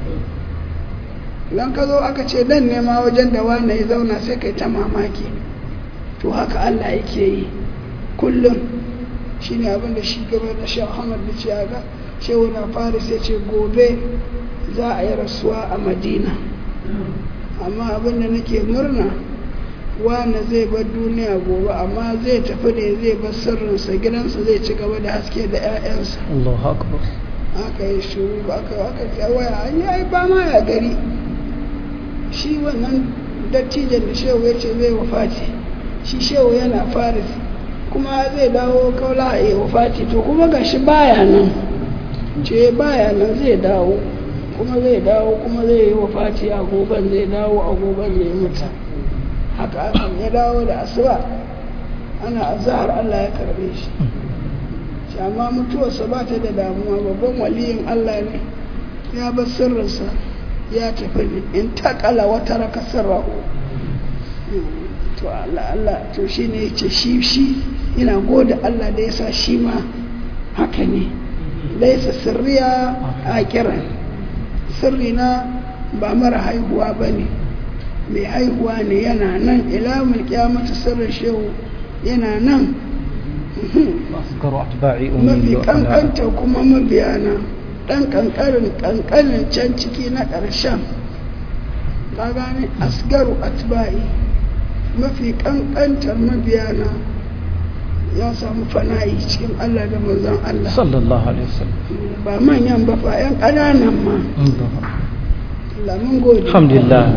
Speaker 1: idan ka zo aka ce dan nema wajen da wane ya zauna sai kai ta mamaki to haka Allah yake yi kullum shi ne abinda shi gaba da shi Ahmad da ce ga shehu na Faris ya ce gobe za a yi rasuwa a Madina amma abinda nake murna wane zai bar duniya gobe amma zai tafi ne zai bar sirrinsa gidansa zai ci gaba da haske da 'ya'yansa
Speaker 2: Allahu akbar
Speaker 1: aka yi shuru aka aka ce waya an yi ai ba ma ya gari shi wannan dattijan da shehu ya ce zai wafati shi shehu yana faris kuma zai dawo kaula a yi wafati to kuma ga shi baya nan ce baya nan zai dawo kuma zai dawo kuma zai yi wafati a goban zai dawo a goban zai mutu haka aka ya dawo da asuba ana azahar Allah ya karbe shi shi amma mutuwarsa ba ta da damuwa babban waliyin Allah ne ya bar sirrinsa ya tafi ne in takala wata raka sirrahu to Allah Allah to shi ne ya ce shi shi ina gode Allah da ya sa shi ma haka ne laisa sirriya a kiran sirrina ba mara haihuwa ba ne mai haihuwa ne yana nan ilamun kyamata sirrin shehu yana nan
Speaker 2: asgaru atba'i
Speaker 1: mafi
Speaker 2: unila fana'a
Speaker 1: kankanta kuma mabiyana ɗan kankarin kankanin can ciki na ƙarshen ka gane asgaru atba'i mafi kankantar mabiyana ya samu fana'i cikin Allah da manzon Allah
Speaker 2: sallallahu alaihi wasallam
Speaker 1: ba manyan ba fa 'yan ƙananan ma Allah mun gode
Speaker 2: alhamdulillah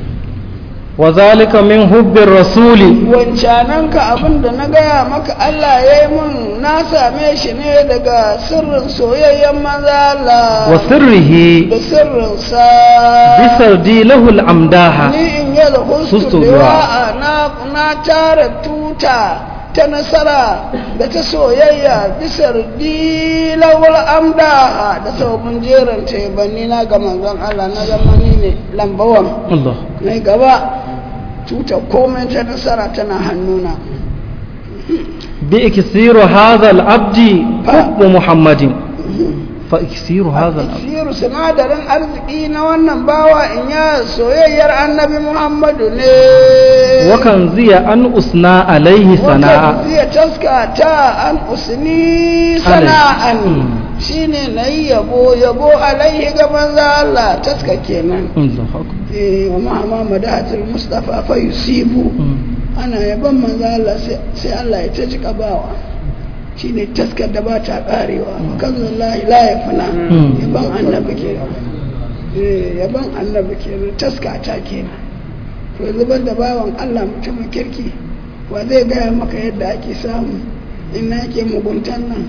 Speaker 2: wa zalika min hubbir rasuli
Speaker 1: wancanan ka abin da na gaya maka Allah ya yi mun na same shi ne daga sirrin soyayyen maza Allah
Speaker 2: wa sirrihi
Speaker 1: da sirrinsa
Speaker 2: bisardi lahu al-amdaha
Speaker 1: ni in yi da hustu
Speaker 2: Hustu
Speaker 1: liwa'a na na tara tuta ta nasara da ta soyayya bisar dilawar amda da sabon jeran taibanni na ga manzon Allah na zamani ne lambawan
Speaker 2: Allah
Speaker 1: na gaba tuta komai ta nasara tana hannuna
Speaker 2: بإكثير هذا العبد حب محمد فإكثير هذا العبد
Speaker 1: Siru sinadarin arziki na wannan bawa in ya soyayyar annabi Muhammadu ne.
Speaker 2: وكنزي أن أثنى عليه ثناء
Speaker 1: Wata zai taska ta an usni sana'an
Speaker 2: Mm.
Speaker 1: shine na yi yabo yabo alaihi ga manzo Allah taska kenan.
Speaker 2: الله أكبر
Speaker 1: Eh, wa ma'ama madahatul Mustafa fa yusibu ana yaban manzo Allah sai sai Allah ya ta jika bawa shine taskar da ba ta karewa kan wallahi la yafna
Speaker 2: Mm.
Speaker 1: yaban annabi kenan eh yaban annabi kenan taska ta kenan to yanzu ban da bawan Allah mutumin kirki wa zai gaya maka yadda ake samu in na yake muguntan nan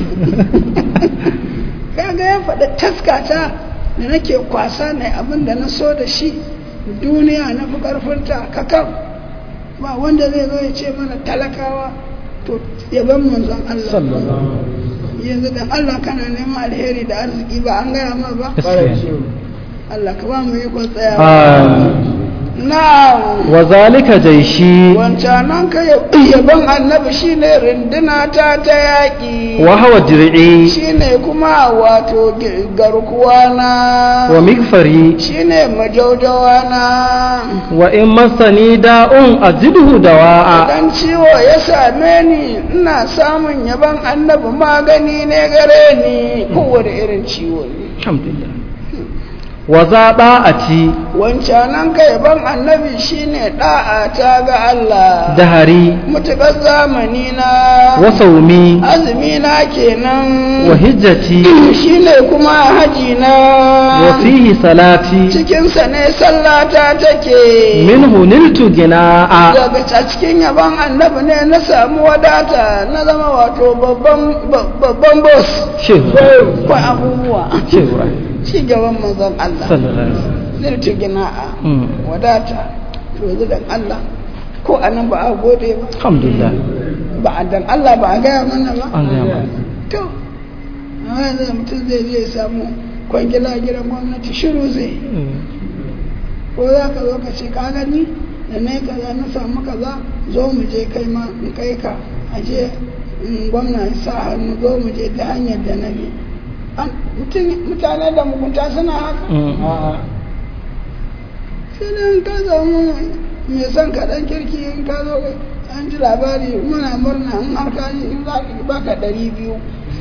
Speaker 1: kaga ya faɗi taskata da nake kwasa ne abin da na so da shi duniya na fi ƙarfinta kakan ba wanda zai zo ya ce mana talakawa to yaban manzon Allah yanzu da Allah kana neman alheri da arziki ba an gaya ma ba Allah ka ba mu yi tsayawa na
Speaker 2: وذلك جيشي
Speaker 1: wancanan ka yaban annabi shine rinduna ta ta yaƙi
Speaker 2: وهو درعي
Speaker 1: shine kuma wato gi- garkuwa na
Speaker 2: ومغفري
Speaker 1: shine majaujawa na
Speaker 2: وإن مسني داء أزده دواء
Speaker 1: idan ciwo ya same ni ina samun yaban annabi magani ne gare ni kowane irin ciwo ne
Speaker 2: الحمد لله وذا طاعتي
Speaker 1: wancanan ka yaban annabi shine da'a ta ga Allah
Speaker 2: دهري
Speaker 1: mutukar zamani na
Speaker 2: وصومي
Speaker 1: azumi na kenan
Speaker 2: وهجتي
Speaker 1: shine kuma haji na
Speaker 2: وفيه صلاتي
Speaker 1: cikinsa ne sallata take
Speaker 2: منه نلت جناء
Speaker 1: daga a cikin yaban annabi ne na samu wadata na zama wato babban babban boss
Speaker 2: شيخ
Speaker 1: ko abubuwa
Speaker 2: شيخ
Speaker 1: ci gaban manzon Allah
Speaker 2: صلى الله عليه وسلم
Speaker 1: zirti gina'a
Speaker 2: Mm.
Speaker 1: wadata to yanzu dan Allah ko anan ba a gode ba
Speaker 2: الحمد لله
Speaker 1: ba a dan Allah ba a gaya mana ba
Speaker 2: an gaya mana.
Speaker 1: to amma yanzu mutum zai je ya samu kwangila gidan gwamnati shiru zai yi ko za ka zo ka ce ka gani da na yi kaza na samu kaza zo mu je kai ma in kai ka a je in gwamna ya sa hannu zo mu je ta hanyar da na bi An- mutum- mutane da mugunta suna haka sai dai in ka zama mai son kaɗan kirki in ka zo an ji labari muna murna in har ka yi in za ka baka ɗari biyu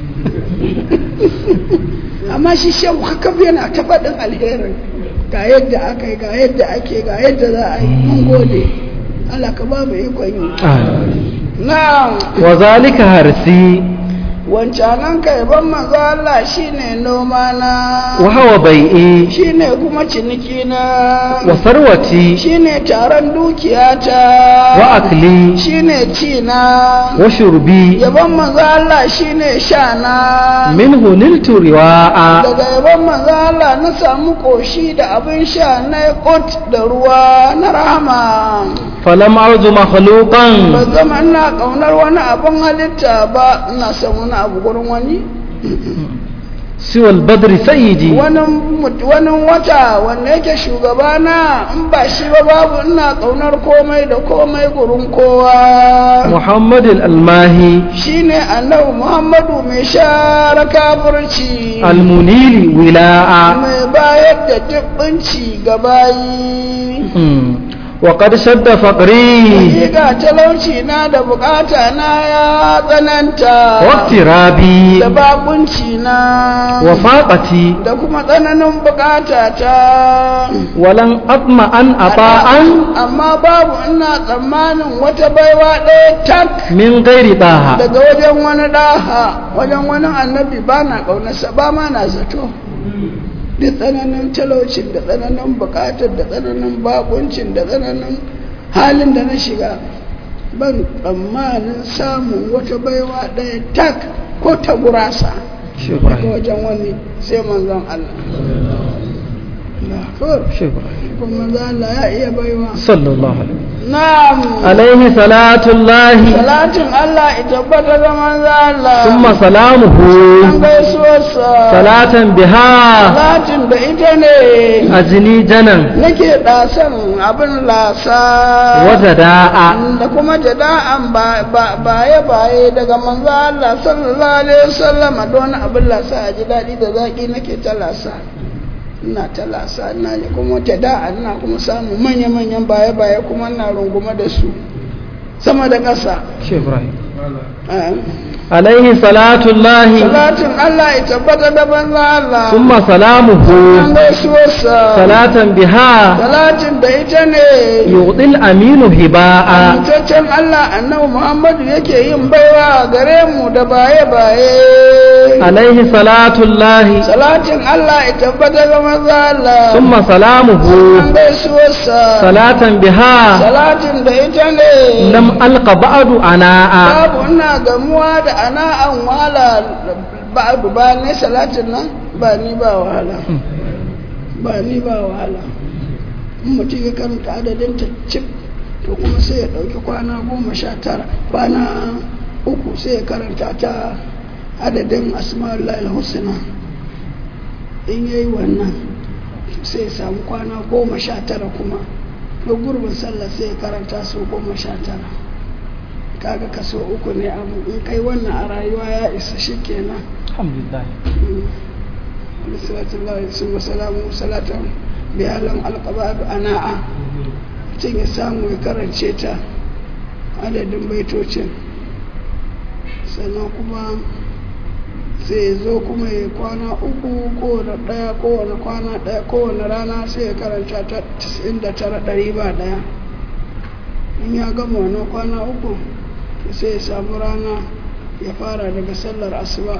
Speaker 1: amma shi shehu kakaf yana ta faɗin alherin ga yadda aka yi ga yadda ake ga yadda za a yi mun gode Allah ka ba mu ikon yi na
Speaker 2: وذلك هرسي
Speaker 1: wancanan ka yaban manzo Allah shine noma na
Speaker 2: وهو بيئي
Speaker 1: shine kuma ciniki na
Speaker 2: وثروتي
Speaker 1: shine taron dukiyata
Speaker 2: وأكلي
Speaker 1: shine ci na
Speaker 2: وشربي
Speaker 1: yaban manzo Allah shine sha na
Speaker 2: منه نلت رواء
Speaker 1: daga yaban manzo Allah na samu koshi da abin sha na kot da ruwa na rahama
Speaker 2: فلم أعد مخلوقا
Speaker 1: ba zama ina kaunar wani abin halitta ba ina son wani abu gurin wani
Speaker 2: سوى البدر سيدي
Speaker 1: wani mut- wani wata wanda yake shugabana in ba shi ba babu ina kaunar komai da komai gurin kowa
Speaker 2: محمد الألماهي
Speaker 1: shine annabi muhammadu mai share kafirci
Speaker 2: المنيل ولاء
Speaker 1: mai bayar da dubbinci ga bayi
Speaker 2: مم. وقد شد فقري
Speaker 1: Hakika talauci na da bukata na ya tsananta
Speaker 2: واقترابي
Speaker 1: da bakunci na
Speaker 2: وفاقتي
Speaker 1: da kuma tsananin bukata ta
Speaker 2: ولن أطمع أن أطاعا
Speaker 1: amma babu ina tsammanin wata baiwa ɗaya tak
Speaker 2: من غير طاعة
Speaker 1: daga wajen wani ɗaha wajen wani annabi ba na ƙaunarsa ba ma na zato da tsananin talaucin da tsananin bukatar da tsananin bakuncin da tsananin halin da na shiga ban tsammanin samun wata baiwa ɗaya tak ko ta gurasa daga wajen wani sai manzon Allah Allah kawai
Speaker 2: شكرا
Speaker 1: kuma manzon Allah ya iya baiwa
Speaker 2: صلى الله عليه وسلم
Speaker 1: na'am
Speaker 2: عليه صلاة الله
Speaker 1: salatin Allah ya tabbata ga manzo Allah
Speaker 2: ثم سلامه
Speaker 1: an gaisuwarsa
Speaker 2: صلاة بها
Speaker 1: salatin da ita ne
Speaker 2: أجني جنا
Speaker 1: nake ɗasan abin lasa
Speaker 2: وجداء
Speaker 1: da kuma jada'an baye baye daga manzo Allah sallallahu alaihi wasallam don abin lasa a ji daɗi da zaƙi nake ta lasa ina ta lasa ina ne kuma jada'a ina kuma samun manya manyan baye baye kuma ina rungume da su sama da ƙasa
Speaker 2: شيخ إبراهيم
Speaker 1: Ah.
Speaker 2: عليه صلاة الله
Speaker 1: salatin Allah ya tabbata da manzo Allah
Speaker 2: ثم سلامه
Speaker 1: an gaisuwarsa
Speaker 2: صلاة بها
Speaker 1: salatin da ita ne
Speaker 2: يعطي الأمين هباء
Speaker 1: Amintaccen Allah annabi Muhammadu yake yin baiwa gare mu da baye-baye.
Speaker 2: عليه صلاة الله
Speaker 1: Salatin Allah ya tabbata ga maza Allah.
Speaker 2: ثم سلامه
Speaker 1: An gaisuwarsa.
Speaker 2: صلاة بها
Speaker 1: Salatin da ita ne.
Speaker 2: لم ألق بعد أناء
Speaker 1: Babu ina gamuwa da ana'an wahala ba'adu ba ne salatin nan ba ni ba wahala. Ba ni ba wahala. In mutum ya karanta adadin ta cif to kuma sai ya ɗauki kwana goma sha tara kwana uku sai ya karanta ta adadin asma'ul husna in yayi wannan sai ya samu kwana goma sha tara kuma da gurbin sallah sai ya karanta su goma sha tara kaga kaso uku ne abu in kai wannan a rayuwa ya isa shi kenan
Speaker 2: الحمد لله
Speaker 1: salatullahi su wasalamu salatan biyalan alqabadu ana'a mutum ya samu ya karance ta adadin baitocin sannan kuma sai ya zo kuma ya kwana uku kowane ɗaya kowane kwana ɗaya kowane rana sai ya karanta ta 99 ɗari ba ɗaya in ya gama wannan kwana uku sai ya samu rana ya fara daga sallar asuba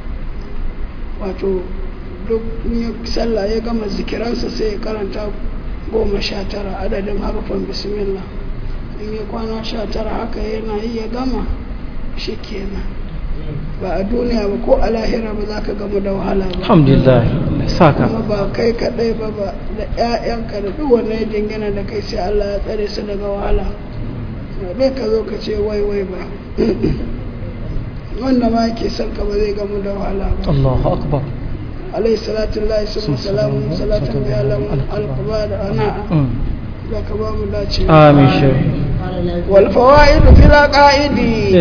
Speaker 1: wato duk in ya sallah ya gama zikiransa sai ya karanta goma sha tara adadin harufan bismillah in ya kwana sha tara haka yana yi ya gama shi kenan ba a duniya ba ko a lahira ba za ka gama da wahala ba
Speaker 2: الحمد لله ساكا
Speaker 1: kuma ba kai kaɗai ba ba da 'ya'yanka da duk wanda ya jingina da kai sai Allah ya tsare su daga wahala ba dai ka zo ka ce wai wai ba wanda ma yake son ka ba zai gamu da wahala ba
Speaker 2: الله أكبر
Speaker 1: عليه صلاة الله ثم سلام صلاة بيعلم القبار أنا ذاك بام داتي
Speaker 2: آمين شيخ
Speaker 1: والفوائد في العقائد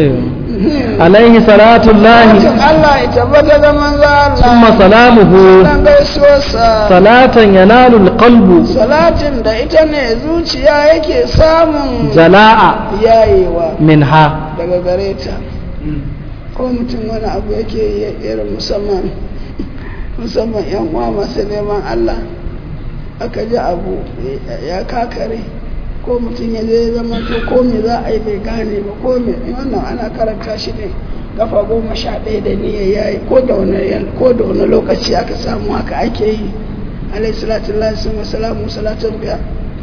Speaker 2: عليه صلاة الله
Speaker 1: Salatin Allah ya tabbata da manzo
Speaker 2: ثم
Speaker 1: Allah
Speaker 2: سلامه
Speaker 1: dan gaisuwarsa
Speaker 2: صلاة ينال القلب
Speaker 1: salatin da ita ne zuciya yake samun
Speaker 2: جلاء
Speaker 1: yayewa
Speaker 2: منها
Speaker 1: daga gare ta ko mutum wani abu yake yi irin musamman musamman yan uwa masu neman Allah aka ji abu ya kakare ko mutum ya zai zama to ko me za a yi bai gane ba ko me wannan ana karanta shi ne kafa goma sha ɗaya da niyya ya yi ko da wani ko da wani lokaci aka samu haka ake yi alayhi salatu lillahi sun salamu salatun biya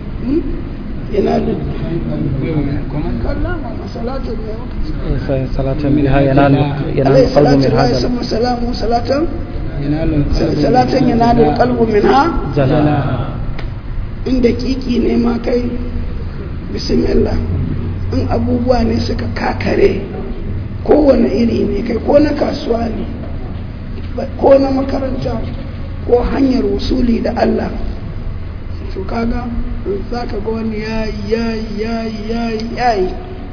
Speaker 1: yana da kallama salatun biya
Speaker 2: صلاة منها ينال ينال
Speaker 1: عليه
Speaker 2: القلب
Speaker 1: الصلاة
Speaker 2: من
Speaker 1: والسلام
Speaker 2: هذا
Speaker 1: ثم سلام صلاة صلاة ينال القلب منها
Speaker 2: جلاء
Speaker 1: in dakiki ne ma kai bismillah in abubuwa ne suka kakare kowane iri ne kai ko na kasuwa ne ba- ko na makaranta ko hanyar wasuli da Allah to kaga za ka ga wani yayi yayi yayi yayi yayi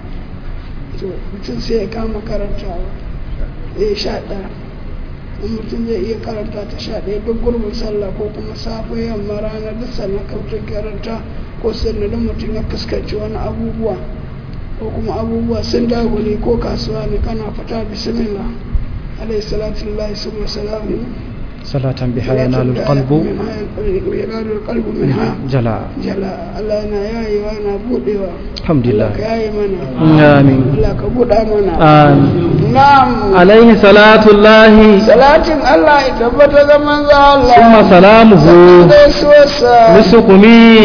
Speaker 1: to mutum sai ya kama karantawa ya sha ɗaya in mutum zai iya karanta ta sha ɗaya duk gurbin sallah ko kuma safe yamma rana duk sannan kautar karanta ko sannan mutum ya fuskanci wani abubuwa ko kuma abubuwa sun dagule ko kasuwa ne kana fita bismillah alayhi salatu lillahi subhanahu salamu
Speaker 2: صلاة بها ينال القلب
Speaker 1: ينال القلب منها
Speaker 2: جلاء
Speaker 1: jala Allah yana yayewa yana budewa
Speaker 2: الحمد
Speaker 1: Allah
Speaker 2: لله
Speaker 1: ka yaye mana
Speaker 2: آمين
Speaker 1: Allah ka buɗa mana
Speaker 2: آمين
Speaker 1: na'am
Speaker 2: عليه صلاة الله
Speaker 1: salatin Allah ya tabbata ga manzo Allah
Speaker 2: ثم سلامه
Speaker 1: gaisuwarsa
Speaker 2: لسقمي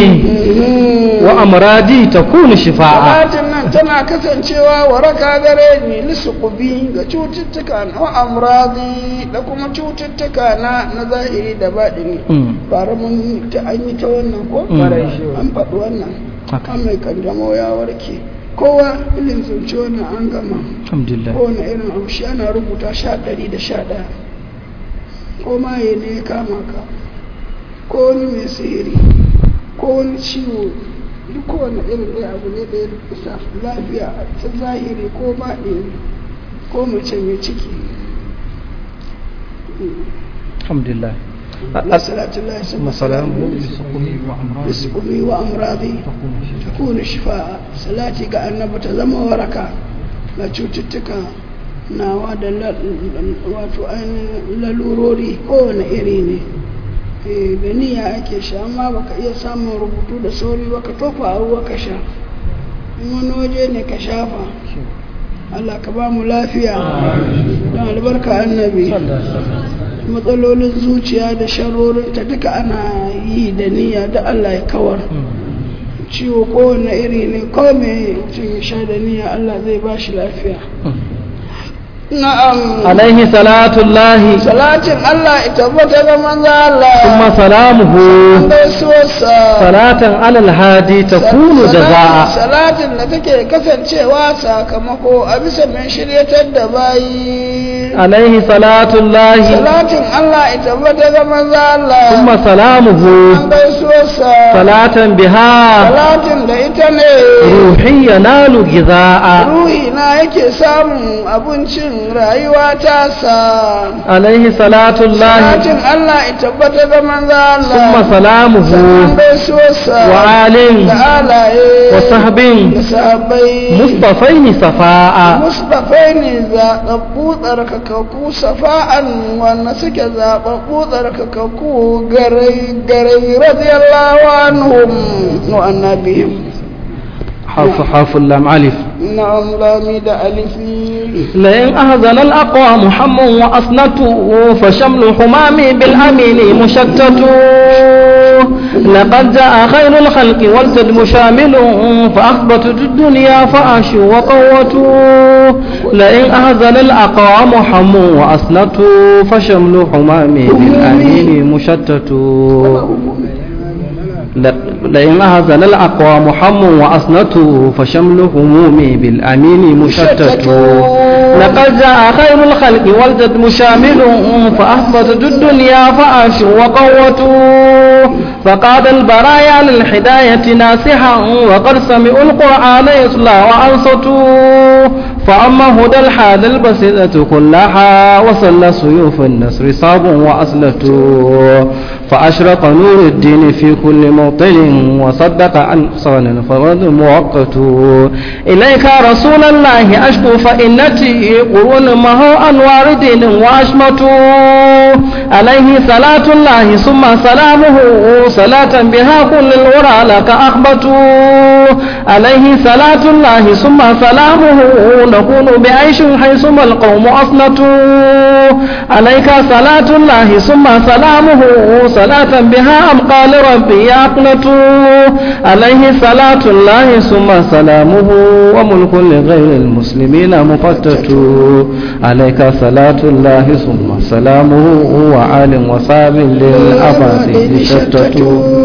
Speaker 2: وأمراضي تكون شفاعا
Speaker 1: salatin nan tana kasancewa waraka gare ni lisuqubi ga cututtuka na wa amradi da kuma cututtuka na na zahiri da baɗini
Speaker 2: Mm.
Speaker 1: bara mun ta an yi ta wannan ko
Speaker 2: Mm.
Speaker 1: an faɗi wannan
Speaker 2: haka
Speaker 1: an mai kanjamau ya warke kowa ilin zance wani an gama
Speaker 2: alhamdulillah
Speaker 1: kowane irin abu shi ana rubuta sha ɗari da sha ɗaya ko maye ne ya kama ka ko wani mai sihiri ko wani ciwo duk kowane irin ɗaya abu ne da ya rubuta lafiya ta zahiri ko baɗini ko mace mai ciki
Speaker 2: alhamdulillah
Speaker 1: Allah salatu Allah ya sama salamu bisukumi wa amradi takuna shifa'a salati ga annabi ta zama waraka ga cututtuka nawa da la- wato ainihin lalurori kowane iri ne Eh, da niyya ake sha amma baka iya samun rubutu da sauri ba ka tofa a ruwa ka sha in wani waje ne ka shafa Allah ka ba mu lafiya don albarka annabi matsalolin zuciya da sharorinta duka ana yi da niyya da Allah ya kawar ciwo kowane iri ne ko me mutum ya sha da niyya Allah zai ba shi lafiya na'am
Speaker 2: alaihi salatullahi
Speaker 1: salatin Allah ita bata ga manzo Allah
Speaker 2: ثم سلامه
Speaker 1: gaisuwarsa
Speaker 2: صلاة على الهادي تكون جزاء
Speaker 1: salatin da take kasancewa sakamako a bisa mai shiryatar da bayi
Speaker 2: عليه صلاة الله
Speaker 1: salatin Allah ita bata ga manzo Allah
Speaker 2: ثم سلامه
Speaker 1: an gaisuwarsa
Speaker 2: صلاة بها
Speaker 1: salatin da ita ne
Speaker 2: روحي ينال غذاء
Speaker 1: ruhi na yake samun abincin rayuwa ta sa
Speaker 2: عليه صلاة الله
Speaker 1: salatin Allah ita bata ga manzo Allah
Speaker 2: ثم سلامه
Speaker 1: sannan gaisuwarsa
Speaker 2: وآل
Speaker 1: da alaye
Speaker 2: وصحب
Speaker 1: da sahabbai
Speaker 2: مصطفين صفاء
Speaker 1: mustafai ne zaɓaɓɓu tsarkakakku safa'an wanda suke zaɓaɓɓu tsarkakakku garai garai radiyallahu anhum wa annabihim
Speaker 2: حرف حرف اللام ألف
Speaker 1: na'am lami da alifi
Speaker 2: لئن أهزن الأقوام حم وأصنته فشمل حمامي بالأمين مشتت لقد جاء خير الخلق والجد شامل فأخبتت الدنيا فأشوا وقوتوا لئن أهزن الأقوام حم وأصنته فشمل حمامي بالأمين مشتت لئن أهزن الأقوام حم وأصنته فشمل همومي بالأمين مشتت لقد جاء خير الخلق والجد مشامل فأحبطت الدنيا فأشوا وقوتوا فقاد البرايا للحداية ناسحا وقد سمعوا القرآن يصلى وأنصتوا فأما هدى الحاد البسيطة كلها وصل سيوف النصر صاب وأصلته فأشرق نور الدين في كل موطن وصدق عن صان فرد مؤقت إليك رسول الله أشكو فإنتي قرون ما هو أنوار دين وأشمت عليه صلاة الله ثم سلامه صلاة بها كل الورى لك أخبت عليه صلاة الله ثم سلامه نكون بعيش حيثما القوم أصنتوا عليك صلاة الله ثم سلامه صلاة بها أبقى لربي يقنت عليه صلاة الله ثم سلامه وملك لغير المسلمين مفتت عليك صلاة الله ثم سلامه وعال وصاب للأبد شتت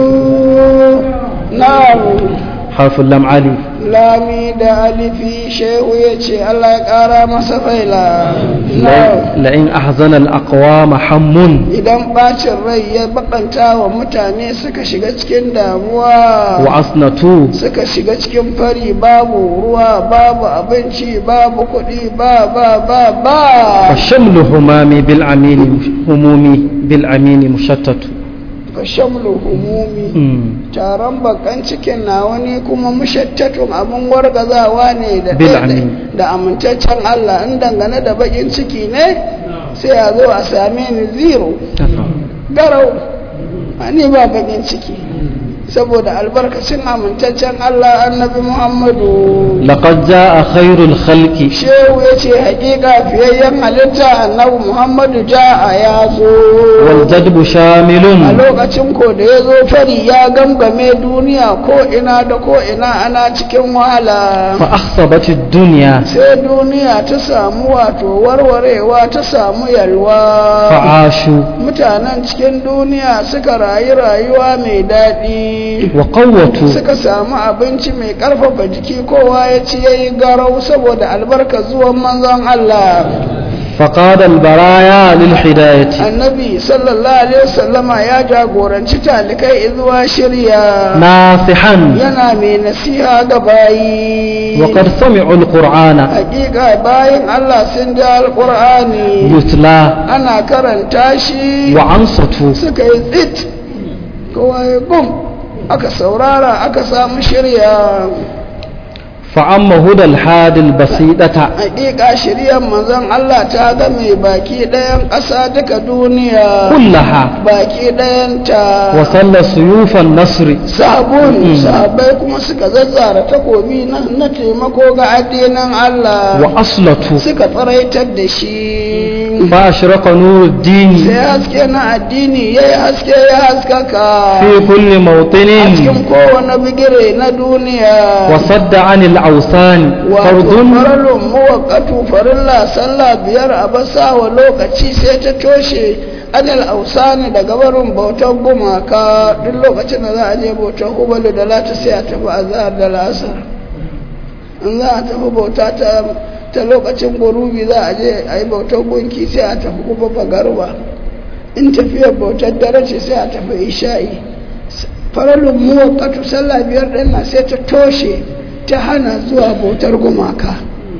Speaker 1: na'am
Speaker 2: حرف اللام علي
Speaker 1: lami da alifi shehu ya ce Allah ya ƙara masa faila na'am
Speaker 2: لئن أحزن الأقوام حم
Speaker 1: idan bacin rai ya bakanta wa mutane suka shiga cikin damuwa
Speaker 2: وأصنتوا
Speaker 1: suka shiga cikin fari babu ruwa babu abinci babu kuɗi ba ba ba ba
Speaker 2: فشمل همامي بالأمين همومي بالأمين مشتت
Speaker 1: fa shamlu humumi
Speaker 2: مم.
Speaker 1: taron bakan cikin na wani kuma mushattatun abin wargazawa ne da
Speaker 2: Bil
Speaker 1: da-
Speaker 2: amin.
Speaker 1: da amintaccen Allah in dangane da bakin ciki ne sai a zo a same ni zero garau ni ba bakin ciki saboda albarkacin amintaccen Allah annabi Muhammadu
Speaker 2: لقد جاء خير الخلق
Speaker 1: shehu ya ce hakika fiyayyen halitta annabi Muhammadu ja'a ya zo
Speaker 2: والجدب
Speaker 1: a
Speaker 2: شامل
Speaker 1: lokacin ko da ya zo fari ya gangame duniya ko ina da ko ina ana cikin wahala
Speaker 2: فأخصبت الدنيا
Speaker 1: sai duniya ta samu wato warwarewa ta samu yalwa
Speaker 2: فعاشوا
Speaker 1: mutanen cikin duniya suka rayu rayuwa mai daɗi
Speaker 2: wa qawwatu
Speaker 1: suka samu abinci mai karfafa jiki kowa ya ci yayi garau saboda albarka zuwan manzon Allah
Speaker 2: فقاد البرايا للهداية
Speaker 1: annabi sallallahu alaihi wasallama ya jagoranci talikai zuwa shirya
Speaker 2: ناصحا
Speaker 1: yana mai nasiha ga bayi
Speaker 2: وقد سمعوا القرآن
Speaker 1: hakika bayan Allah sun ji alqur'ani
Speaker 2: يتلى
Speaker 1: ana karanta shi
Speaker 2: وأنصتوا
Speaker 1: suka yi tsit kowa ya gum aka saurara aka samu shirya
Speaker 2: فأما هدى الحاد البسيطة
Speaker 1: hakika shiryar manzon Allah ta ga mai baki ɗayan ƙasa duka duniya
Speaker 2: كلها
Speaker 1: baki ɗayanta
Speaker 2: وصلى سيوف النصر
Speaker 1: sabon sahabbai kuma suka zazzara takobi na na taimako ga addinin Allah
Speaker 2: وأصلته
Speaker 1: suka tsaraitar da shi
Speaker 2: فأشرق نور
Speaker 1: sai
Speaker 2: الدين
Speaker 1: haske na addini ya yi haske ya haskaka
Speaker 2: في كل
Speaker 1: a
Speaker 2: موطن
Speaker 1: cikin kowane bigire na duniya
Speaker 2: وصد عن الأوثان
Speaker 1: wato
Speaker 2: فرض
Speaker 1: faralun muwakkatu farilla sallah biyar a basa wa lokaci sai ta toshe adal ausani daga barin bautar gumaka duk lokacin da za a je bautar hubalu da lata sai a tafi azhar da lasar in za a tafi bauta ta ta lokacin gurubi za a je a yi bautar gunki sai a tafi kuma fagarba in tafiyar bautar dare ce sai a tafi isha'i faralun muwakkatu sallah biyar ɗin na sai ta toshe ta hana zuwa bautar gumaka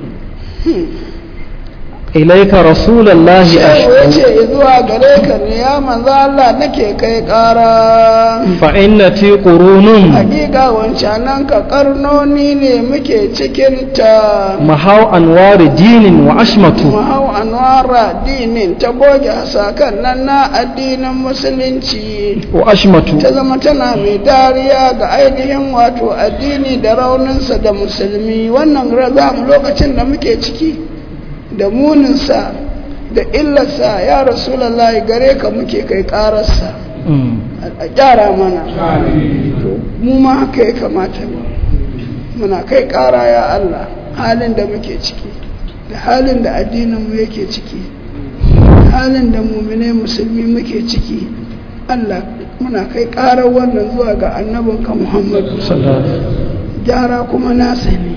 Speaker 2: إليك رسول الله
Speaker 1: shehu ya
Speaker 2: أشكو
Speaker 1: ce zuwa gare ka ne ya manzo Allah nake kai ƙara
Speaker 2: فإنتي قرون
Speaker 1: hakika wancanan ka karnoni ne muke cikin ta
Speaker 2: محو أنوار دين وأشمة
Speaker 1: mahau anwara dinin ta goge hasakan nan na addinin musulunci
Speaker 2: وأشمة
Speaker 1: ta zama tana mai dariya ga ainihin wato addini da rauninsa da musulmi wannan raza lokacin da muke ciki da muninsa da illarsa ya rasulallah gare ka muke kai ƙararsa
Speaker 2: أمم.
Speaker 1: a gyara mana to mu ma haka ya kamata mu muna kai ƙara ya Allah halin da muke ciki da halin da addininmu yake ciki da halin da muminai musulmi muke ciki Allah muna kai ƙarar wannan zuwa ga annabinka Muhammadu gyara kuma nasa ne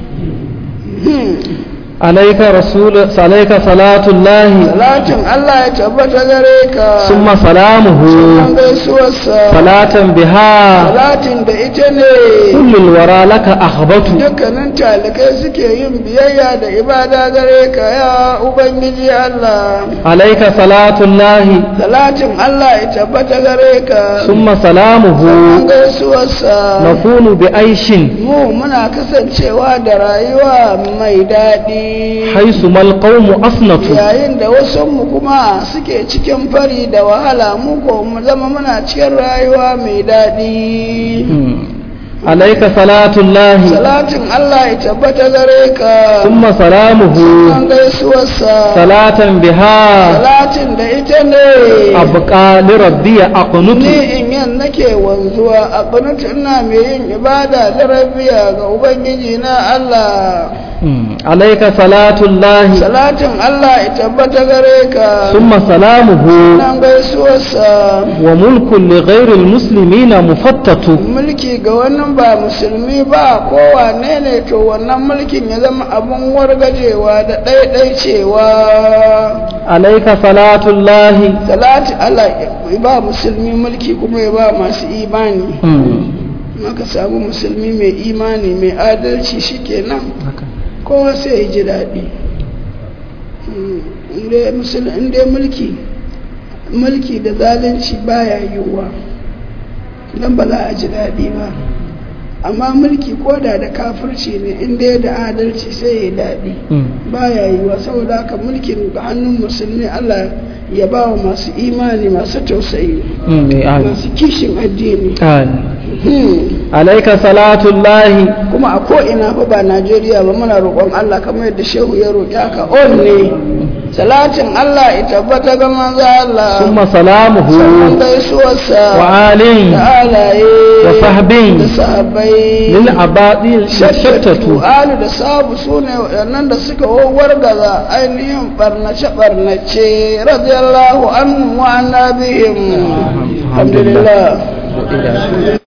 Speaker 2: عليك رسول عليك صلاة الله
Speaker 1: salatin Allah ya tabbata gare ka
Speaker 2: ثم سلامه
Speaker 1: sunan gaisuwarsa
Speaker 2: صلاة بها
Speaker 1: salatin da ita ne
Speaker 2: كل الورى لك أخبت
Speaker 1: dukkanin talikai suke yin biyayya da ibada gare ka ya ubangiji Allah
Speaker 2: عليك صلاة الله
Speaker 1: salatin Allah ya tabbata gare ka
Speaker 2: ثم سلامه
Speaker 1: sunan gaisuwarsa
Speaker 2: نكون بعيش
Speaker 1: mu muna kasancewa da rayuwa mai daɗi
Speaker 2: حيث ما القوم أصنت
Speaker 1: yayin da wasunmu kuma suke cikin fari da wahala mu ko mu zama muna cikin rayuwa mai daɗi
Speaker 2: عليك صلاة الله
Speaker 1: salatin Allah ya tabbata gare ka
Speaker 2: ثم سلامه
Speaker 1: sunan gaisuwarsa
Speaker 2: صلاة بها
Speaker 1: salatin da ita ne
Speaker 2: أبقى لربي أقنت
Speaker 1: ni in yan nake wanzuwa a ƙunutu ina mai yin ibada da rabiya ga ubangiji na Allah
Speaker 2: عليك صلاة الله
Speaker 1: salatin Allah ya tabbata gare ka
Speaker 2: ثم سلامه
Speaker 1: nan gaisuwarsa
Speaker 2: وملك لغير المسلمين مفتت
Speaker 1: mulki ga wani ba musulmi ba kowane ne to wannan mulkin ya zama abun wargajewa da ɗaiɗaicewa
Speaker 2: عليك صلاة الله
Speaker 1: salati Allah ya ba musulmi mulki kuma ya ba masu imani maka samu musulmi mai imani mai adalci shikenan kowa sai ya ji daɗi inda mulki mulki da zalunci baya yiwuwa don ba za a ji daɗi ba amma mulki koda da kafirci ne inda da adalci sai ya daɗi baya yiwuwa saboda haka mulkin ga hannun musulmi allah ya ba wa masu imani masu tausayi masu kishin addini
Speaker 2: عليك صلاة الله
Speaker 1: kuma a ko'ina fa ba najeriya ba muna roƙon allah kamar yadda shehu ya roƙi haka on ne salatin allah ya tabbata ga manzo allah
Speaker 2: ثم سلامه
Speaker 1: sannan gaisuwarsa
Speaker 2: وآل
Speaker 1: da alaye
Speaker 2: وصحب
Speaker 1: da sahabbai
Speaker 2: للعباد
Speaker 1: shattatu
Speaker 2: شتتوا
Speaker 1: alu da sabu su ne waɗannan da suka wargaza ainihin barnace-barnace radiyallahu anhu wa annabihim alhamdulillah